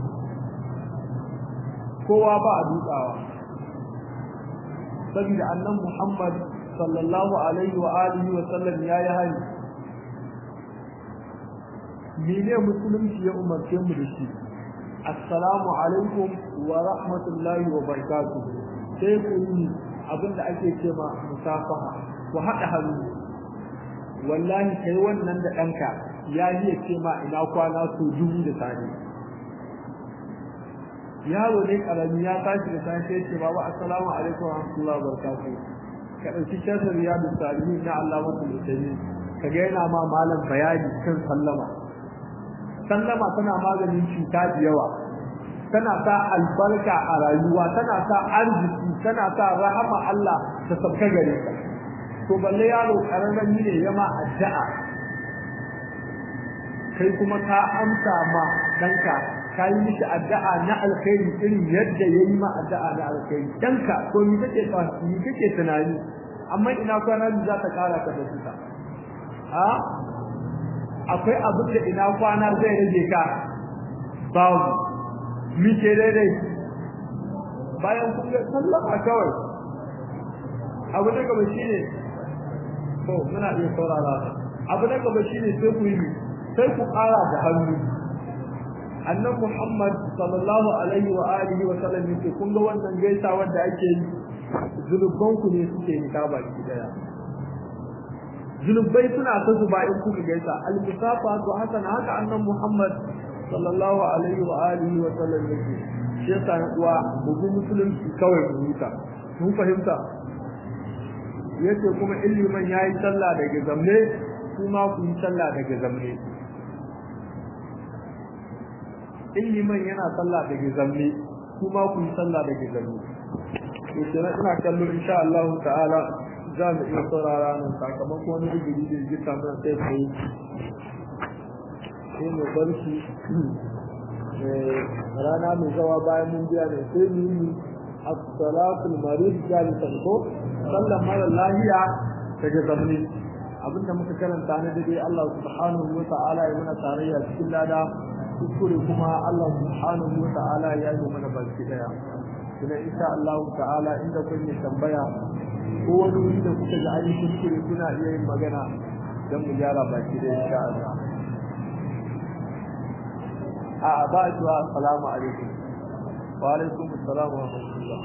kowa ba a dukawa saboda annan Muhammad sallallahu alaihi wa alihi wa sallam ya yi hani mene musulunci ya umarce mu da shi assalamu alaikum wa rahmatullahi wa barakatuh sai ku yi abinda ake ce ma musafaha ku haɗa hannu wallahi kai wannan da ɗanka ya iya ce ma ina kwana su dubu da tare yaro ne karami ya tashi da safe ya ce baba assalamu alaikum wa rahmatullahi wa barakatuh ka dauki shafin riyadu salihin na Allah wa sallallahu kaga yana ma malam bayani kan sallama sallama tana maganin cuta da yawa tana sa albarka a rayuwa tana sa arziki tana sa rahama Allah ta sabka gare ka to balle yaro kararren ne yama addu'a kai kuma ka amsa ma danka ka yi mishi addu'a na alkhairi irin yadda yayi ma addu'a na alkhairi danka to ni kake ni kake tunani amma ina kwana za ta kara ka da suka a akwai abin da ina kwana zai rage ka babu muke daidai bayan kun ga sallama kawai abu na gaba shine to muna iya saurara abu na gaba shine sai ku yi sai ku ƙara da hannu annan Muhammad sallallahu alaihi wa alihi wa sallam yake kun ga wannan gaisa wanda ake yi zulubban ku ne suke nika baki daya zulubai suna ta zuba in kuka gaisa al-musafa to haka na haka annan Muhammad sallallahu alaihi wa alihi wa sallam yake shi yasa uwa bugu musulunci kawai mu huta mun fahimta yace kuma iliman yayi sallah daga zamne kuma ku yi sallah daga zamne iliman yana sallah daga zamne kuma ku yi sallah daga zamne to kenan ina kallo insha Allah ta'ala za mu iya saurara nan sakamakon wani rigiri da jika mana sai sai sai mu bar shi rana mai zawa bayan mun biya ne sai mu yi as-salatul marid jalisan ko sallan mara lahiya daga zamne abinda muka karanta na dade Allah subhanahu wa ta'ala ya mana tarayya cikin lada kuskure kuma Allah subhanahu wa ta'ala ya yi mana baki daya kuma insha Allah ta'ala inda kun yi tambaya ko wani wuri da kuka ga ayi kuskure kuna iya yin magana dan mu gyara baki daya insha Allah a ba shi wa assalamu alaikum wa alaikum assalam wa rahmatullah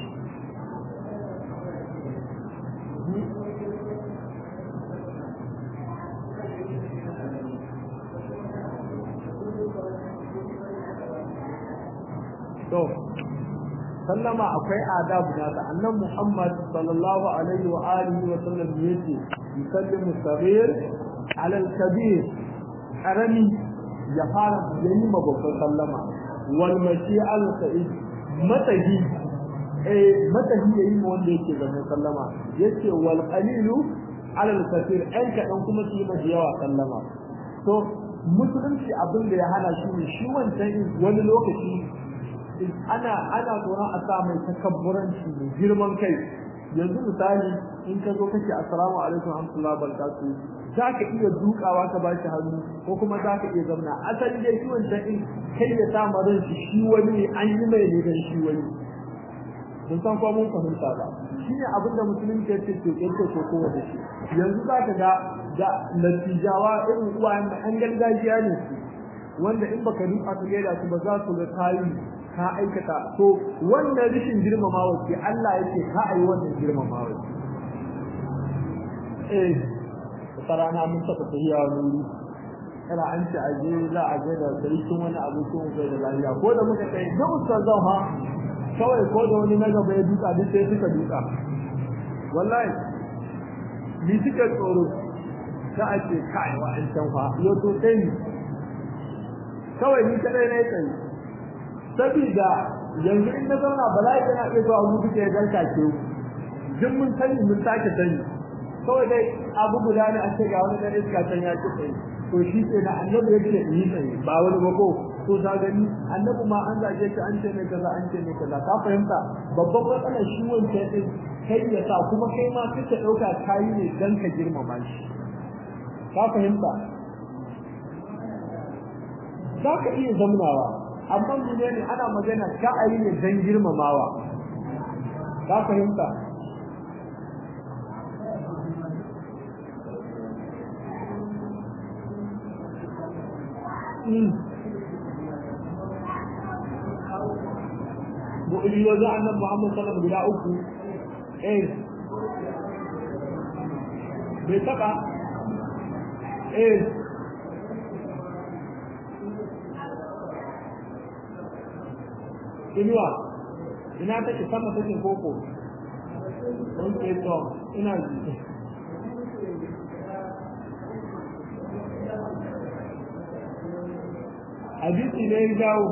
to sallama akwai adabu na da annan Muhammad sallallahu alaihi wa alihi wa sallam yace yusallimu saghir ala al-kabir karami ya fara yayi mababban sallama wal mashi al-sa'id matahi eh matahi yayi ma wanda yake zama sallama yace wal qalilu ala al-kathir an kadan kuma su yi yawa sallama to musulunci abin da ya hana shi ne shi wancan wani lokaci ana ana tsoron a sa mai takabburanci da girman kai yanzu misali in ka zo kace assalamu alaikum warahmatullahi wabarakatuh za ka iya dukawa ka bashi hannu ko kuma za ka iya zamna asali dai shi wancan in kai ya sa ran shi shi wani ne an yi mai ne dan shi wani don san ko mun fahimta ba shi ne abin da musulunci ya ce ke ko ko ko da shi yanzu za ka ga da natijawa irin uwayen da an gargajiya ne su wanda in baka duka ka gaida su ba za su ga kayi ka aikata to wannan rishin girmamawa ce Allah yake ka ayi wannan girmamawa eh sarana mun saka tafiya wani kana an ce aje za a je da sarkin wani abu ko bai da lafiya ko da muka kai da ustazan ha kawai ko da wani na gaba ya duka duk sai suka duka wallahi ni suka tsoro za a ce kai wa an can fa yo to sai ni kawai ni kadai na yi tsaye saboda yanzu in na zauna bala'i yana iya zuwa mu duka ya danka ke duk mun sani mun sake sani kawai dai abu guda ne a ce ga wani dan iska can ya ci tsaye to shi ce na annabi yake yi tsaye ba wani ba ko to ta gani annabi ma an zage shi an ce mai kaza an ce mai kaza ka fahimta babban matsalar shi wancan din kai ya sa kuma kai ma kake dauka kayi ne dan ka girmama shi ka fahimta za ka iya zamnawa amma mene ne ana magana ka a yi ne don girmamawa ka fahimta mu'ujizozi annan muhammad sallam guda uku eh bai taɓa eh inuwa ina take sama take koko don ke to ina ji hadisi ne ya dawo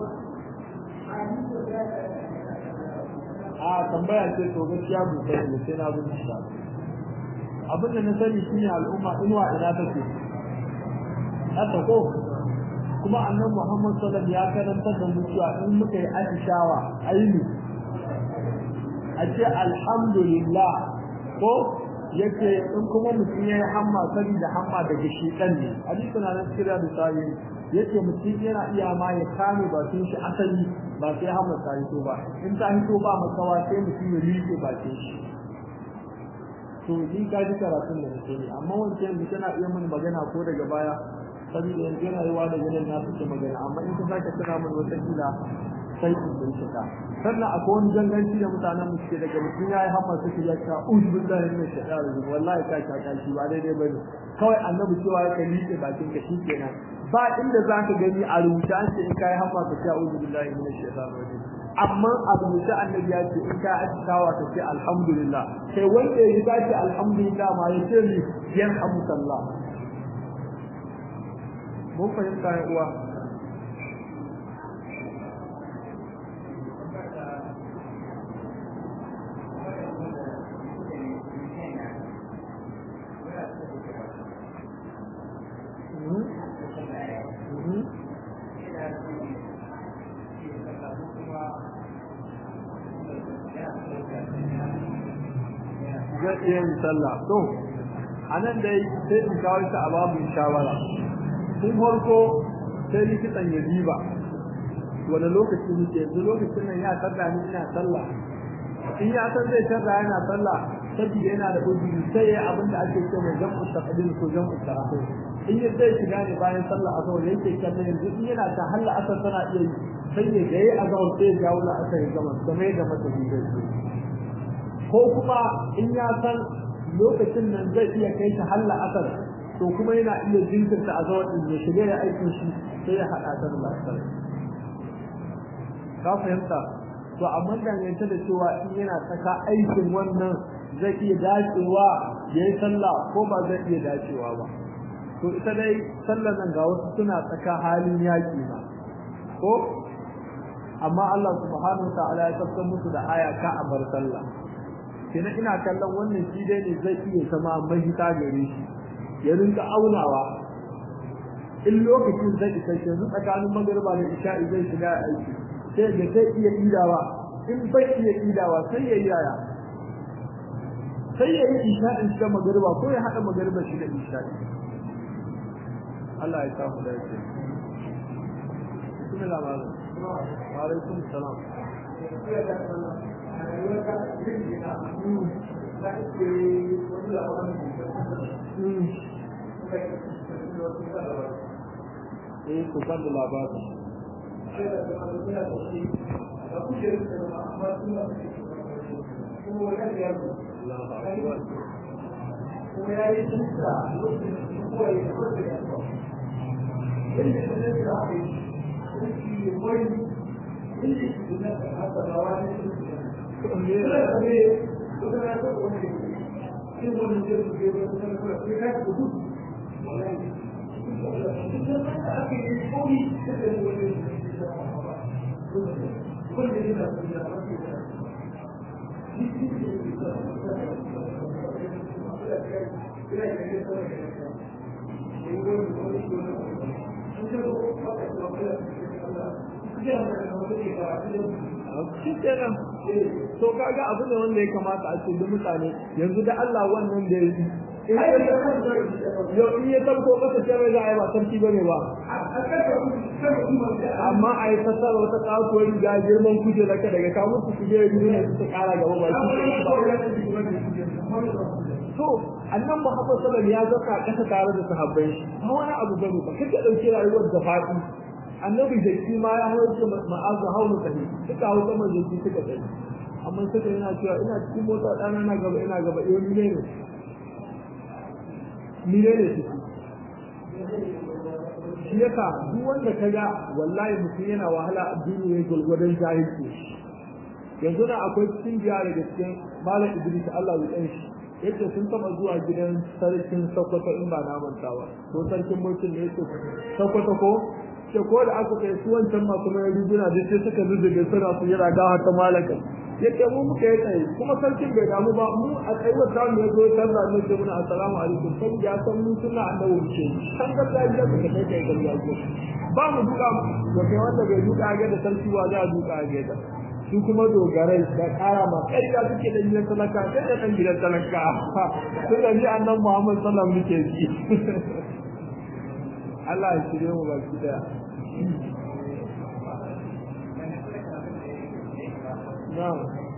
a tambaya ce to gaskiya bu sai ne sai na bin shi abin da na sani shine al'umma inuwa ina take haka ko kuma annabi Muhammad sallallahu alaihi wasallam ya karanta da mu cewa in muka yi atishawa aini a ce alhamdulillah ko yake in kuma mutum ya yi hamma saboda hamma daga shekan ne hadisi na nan kira da sayi yake mutum yana iya ma ya kame bakin shi asali ba sai hamma ta hito ba in ta hito ba makawa sai mutum ya rike bakin shi to ni ka ji karatun da nake ne amma wancan da tana iya mun magana ko daga baya saboda yanzu yana yi wa da ganin na suke magana amma in ka sake tana mun wata kila sai in bincika sannan akwai wani ganganci da mutanen mu suke daga mutum ya yi hamma suke ya ka uzu billahi min shaitanir rajim wallahi ka ka ka shi ba daidai bane kawai annabi cewa ya ka liƙe bakin ka shikenan ba inda zaka gani a rubuta an ce in kai hamma ka ce uzu billahi min shaitanir rajim amma a rubuta annabi ya ce in ka askawa ka ce alhamdulillah sai wanda ya ga ce alhamdulillah ma ya ce ni yarhamukallah mun fahimta ya uwa zai iya yin sallah to a nan dai sai in kawo ta a babu shawara tun farko sai likitan ya diba wani lokaci muke yanzu lokacin nan ya tarda ni ina sallah in ya san zai tarda yana sallah saboda yana da uzuri sai ya abin da ake ce mai jam'u taqdim ko jam'u ta'khir in ya zai shiga ne bayan sallah azhar yake kallon yanzu in yana ta halla asar tana iya yi sai ya ga yayi azhar sai ya jawo la asar ya gama kamar yadda mata zai ko kuma in ya san lokacin nan zai iya kai ta halla asar to kuma yana iya jinkirta a zawar din ya shiga ya aikin shi sai ya haɗa ta da asar ka fahimta to amma dangance da cewa in yana saka aikin wannan zai iya dacewa ya yi sallah ko ba zai iya dacewa ba to ita dai sallar nan ga wasu suna tsaka halin yaƙi ba ko amma Allah subhanahu wa ta'ala ya tafsir musu da aya ka a bar sallah kenan ina kallon wannan shi dai ne zai iya zama mahita gare shi ya rinka aunawa in lokacin zai isa yanzu tsakanin magariba da isha'i zai shiga aiki sai da zai iya idawa in bai iya idawa sai ya yi yaya sai ya yi isha'in shi da magariba ko ya haɗa magariba shi da isha'i Allah ya samu da yake bismillah malam wa alaikum salam eh ku kan da labari kuma ya yi tunta lokacin da kowa ya kwace da yawa yadda ta zai da aka yi sarki ya kwai inda shi da na haka da wani shi kenan to kaga abu ne wanda ya kamata a ce da mutane yanzu da Allah wannan da yi yau in ya tabko masa cewa za a yi ba sarki ba ne ba amma a yi tasar wata kasuwar riga girman kuje da daga kamun su kuje yi ne su kara gaba ba shi to annan Muhammad sallallahu ya zaka kasa tare da sahabbai ba wani abu bane ba kace dauke rayuwar da fadi annabi da shi ma ya hauce ma'azu haunu sahi suka hau sama da shi suka tsaye amma suka yana cewa ina cikin mota dana na gaba ina gaba eh ni ne ni ne ne shi shi yasa duk wanda ka ga wallahi mutum yana wahala a duniya gulgudan jahilci yanzu na akwai cikin biya daga cikin malam Idris Allah ya tsan shi yace sun taba zuwa gidan sarkin Sokoto in ba na manta ba ko sarkin mulkin ne yake Sokoto ko ce ko da aka kai su wancan masu mai riguna duk sai suka zuzzuge suna su yana gawa ta malaka yace mu muka yi tsaye kuma sarkin bai damu ba mu a tsayuwar ta mu yazo ta da mu ce muna assalamu alaikum sai ya san mun suna annabi mu ce san ga da ya ka kai kai gariya ko ba mu duka to kai wanda bai duka ga da sarki wa za a duka ga da su kuma dogarai da kara ma ƙarya suke da gidan talaka sai da dan gidan talaka sai da ni annabi Muhammad sallallahu alaihi wasallam muke ji Allah ya shirye mu baki daya Na'am.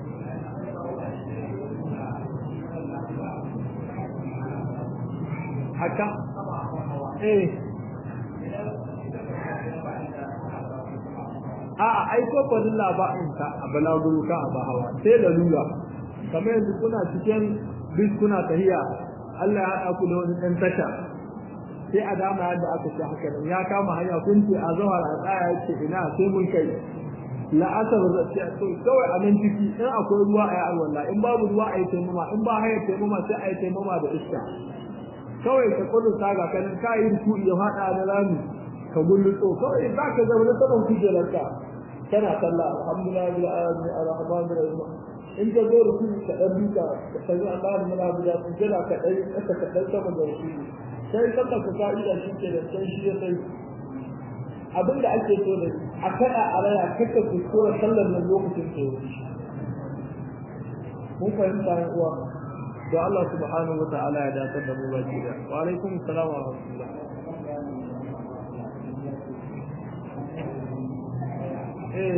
Haka? Eh. A'a, ai ko kwadin labarin ka a balaguro ka a bahawa sai da lura. Kamar yanzu kuna cikin bis kuna tahiya Allah ya haɗa ku da wani ɗan tasha. Sai a dama yadda aka ce haka nan ya kama hanya kun ce a zawar a tsaya ya ce ina sai mun kai la'asar da to kawai a nan ciki in akwai ruwa a yi alwala in babu ruwa a yi taimama in ba hayar taimama sai a yi taimama da iska kawai ka kudu ta ga kanin ka yi ruku ya faɗa na rami ka gullutso kawai za ka zama na saman kujerarka kana sallah alhamdulillah bil alamin arrahman arrahim in ka zo ruku ka dan duka ka sani Allah da mana da ku jira ka dai ka ka dan sama da ruku sai ka ka ka'ida shi ke da sai shi ya sai abin da ake so da a kada a raya kaka kuskura sallar nan lokacin da yau mun fahimta yan uwa to Allah subhanahu wa ta'ala ya dace da mu baki da wa alaikum assalam wa rahmatullah eh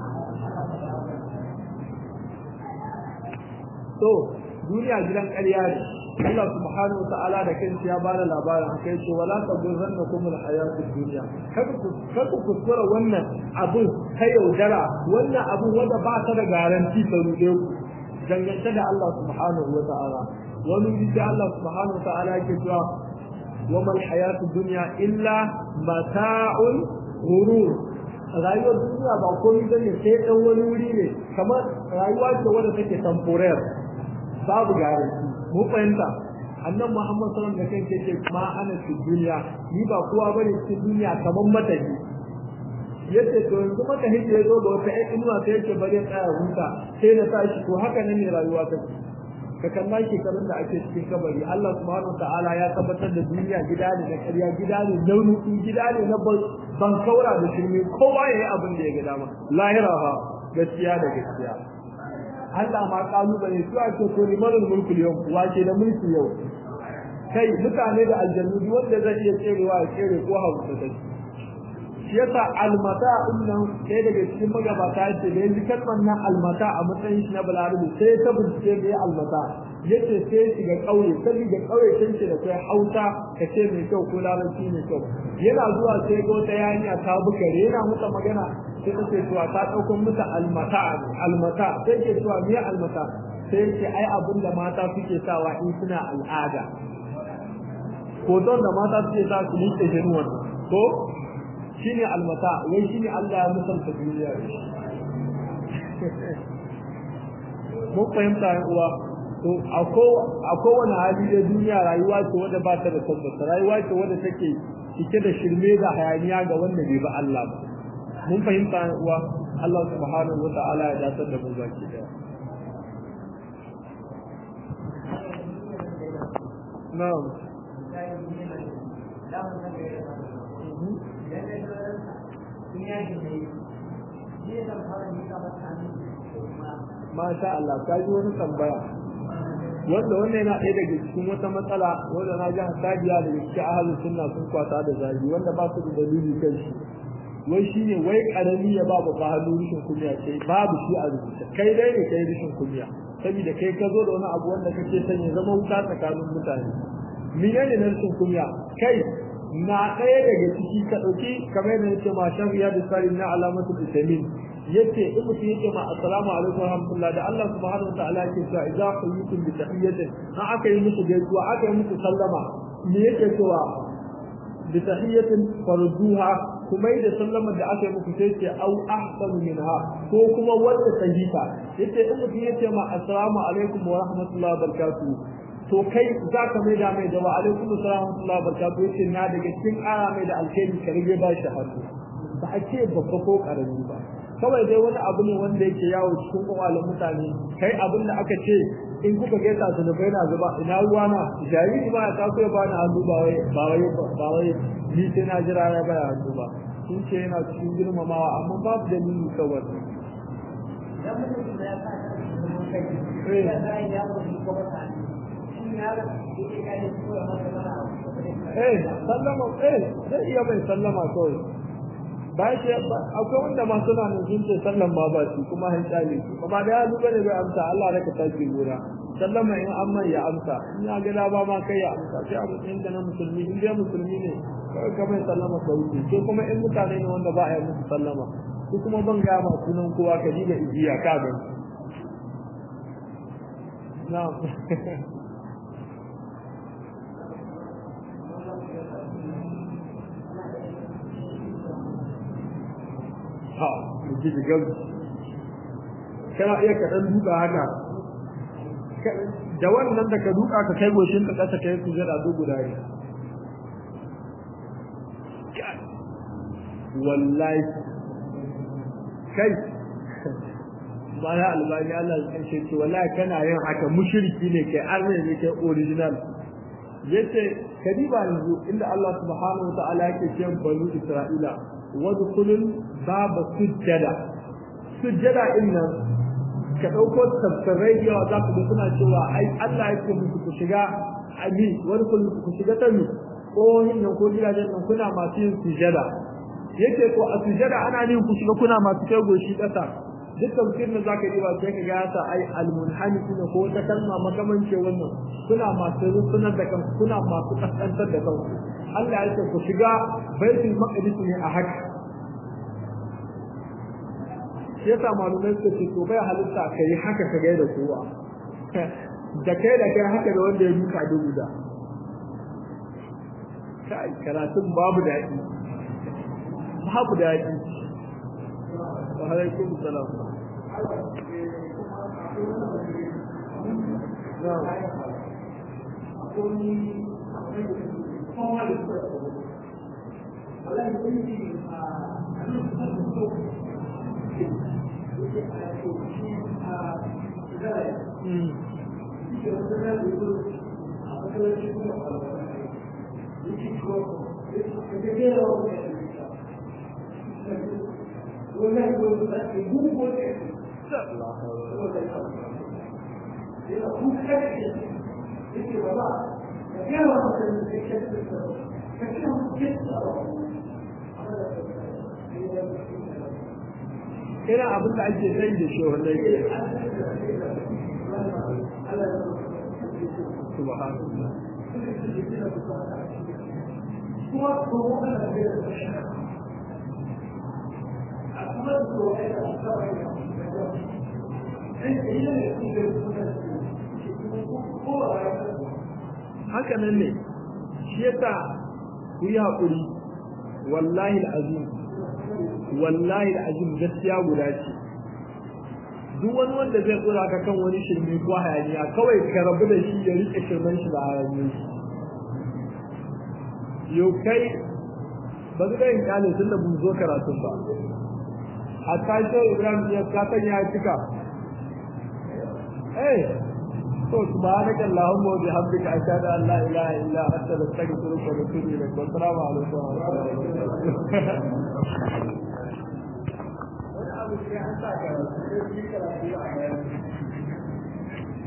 to duniya gidan ƙarya ne Allah subhanahu ta'ala da kansa ya bada labarin haka yace wala tagurrannakum alhayatud dunya kada ku kada ku kuskura wannan abu ta yaudara wannan abu wanda ba ta da garanti ta rude ku dangance da Allah subhanahu wa ta'ala wani bisa Allah subhanahu wa ta'ala yake cewa wa mal hayatud dunya illa mata'un ghurur rayuwar duniya ba komai bane sai dan wani wuri ne kamar rayuwa ce wadda take temporary babu garanti mu fahimta annan Muhammad sallallahu alaihi wasallam da kanke ce ma ana fi duniya ni ba kowa bane cikin duniya kaman matahi yace to yanzu matahi ya zo da wata inuwa sai yake bare tsaya huta sai na tashi to haka nan ne rayuwa ta ka kalla shekarun da ake cikin kabari Allah subhanahu ta'ala ya tabbatar da duniya gida ne na ƙarya gida ne launuki gida ne na ban kaura da shirme kowa yayi abin da ya ga dama lahira ha gaskiya da gaskiya Allah ma kalubale su ake to limanin mulku yau wace da mulki yau kai mutane da aljannu duk wanda zai iya tserewa ya tsere ko hausa ta shi yasa almata innan sai daga cikin magabata yace da yanzu kalmar nan almata a matsayin shi na balarabi sai ta bincike da almata yace sai shiga kauye saboda kauye sai ce da kai hausa ka ce mai kyau ko larabci mai kyau yana zuwa sai ga wata yanya ta bukare yana mata magana sai ta ce cewa ta ɗauko musu almata almata sai ke cewa me almata sai ce ai abin da mata suke sawa in suna al'ada hoton da mata suke sa su liƙe jinuwan ko shine almata wai shine Allah ya musanta duniya mun fahimta yan uwa to a kowane hali da duniya rayuwa ce wadda ba ta da tabbata rayuwa ce wadda take cike da shirme da hayaniya ga wanda bai ba Allah ba mun fahimta uwa Allah subhanahu wata'ala ya dace da mu baki daya na'am Masha Allah, ka ji wani tambaya. Wanda wannan yana ɗaya daga cikin wata matsala wanda na ji hasadiya daga cikin ahalin sunna sun kwata da zagi wanda ba su da dalili kan shi. wai shi ne wai karami ya ba babba hannu rishin kunya sai babu shi a rubuce kai dai ne kai rishin kunya saboda kai ka zo da wani abu wanda kake son ya zama wuta tsakanin mutane menene na rishin kunya kai na ɗaya daga ciki ka ɗauki kamar yadda yake ma shan riya da salim na alamatu isamin yace in mutum yake ma assalamu alaikum warahmatullahi da Allah subhanahu wa ta'ala yake cewa idza quyitum bi tahiyyatin an aka yi musu gaisuwa aka yi musu sallama me yake cewa bi tahiyyatin farduha kuma da sallamar da aka yi muku sai ce au ahsanu minha ko kuma wanda ta hita yace in mutum yace ma assalamu alaikum wa rahmatullahi wa barakatuh to kai za ka mai da mai da wa alaikum assalam wa barakatuh yace na daga cikin ƙara mai da alkhairi ka rage ba shi hannu ba a ce babba ko karami ba kawai dai wani abu ne wanda yake yawo cikin kwakwalin mutane kai abin da aka ce in kuka gaisa su da bai na zuba ina ruwa na jariri ba ya taso ya bani hannu ba wai ba wai ba wai ni sai na jira ya baya hannu ba sun ce yana cikin girmamawa amma babu dalili kawai eh sallama eh zai iya mai sallama kawai bayan shi akwai wanda ma suna nan sun ce sallan ma ba shi kuma han tsale su kuma da ya duba ne bai amsa Allah raka tashi gora sallama in an mai ya amsa in ya ga ba ma kai ya amsa sai a matsayin ka na musulmi in dai musulmi ne kawai ka mai sallama ka wuce sai kuma in mutane ne wanda ba a yi musu sallama su kuma ban ga ma sunan kowa ka ji da ijiya ka ga na'am ha ji da gabu kana iya ka dan duka haka da wannan da ka duka ka kai goshin ka kasa kai su jira duk guda ne wallahi kai mana albani Allah ya ce ce wallahi kana yin haka mushriki ne kai arne ne kai original yace kadiba yanzu inda Allah subhanahu wa ta'ala yake cewa banu Isra'ila wadkhulul baba sujjada sujjada inna ka dauko tafsirai yawa za ku suna cewa ai Allah yake muku ku shiga abi wani kun ku shiga ta mi ko nan ko gidajen nan kuna masu yin sujjada yake ko a sujjada ana yin ku shiga kuna masu kai goshi kasa duk tafsirin da zaka yi ba sai ka ga ya sa ai almunhani ne ko wata kalma makamance wannan kuna masu rusunar da kan kuna masu kasantar da kanku Allah ya ce ku shiga baitul maqdis ne a haka shi yasa malumai suka ce to bai halitta ka yi haka ka gaida kowa da kai da kai haka da wanda ya duka dubu da kai karatun babu daɗi babu daɗi wa alaikum salam ina abin da ake sai da shi wanda yake subhanallah haka nan ne shi yasa ku yi haƙuri wallahi al'azim wallahi al'azim gaskiya guda ce duk wani wanda zai tsura ka kan wani shirme ko hayaniya kawai ka rabu da shi ya rike shirmen shi da hayaniya shi yau kai ba su yin kyale tun da mun zo karatun ba a tashe ibrahim ya katon ya cika eh to subhanaka allahumma wa bihamdika ashhadu an la ilaha illa anta astaghfiruka wa atubu ilaik wa assalamu alaikum wa rahmatullahi wa barakatuh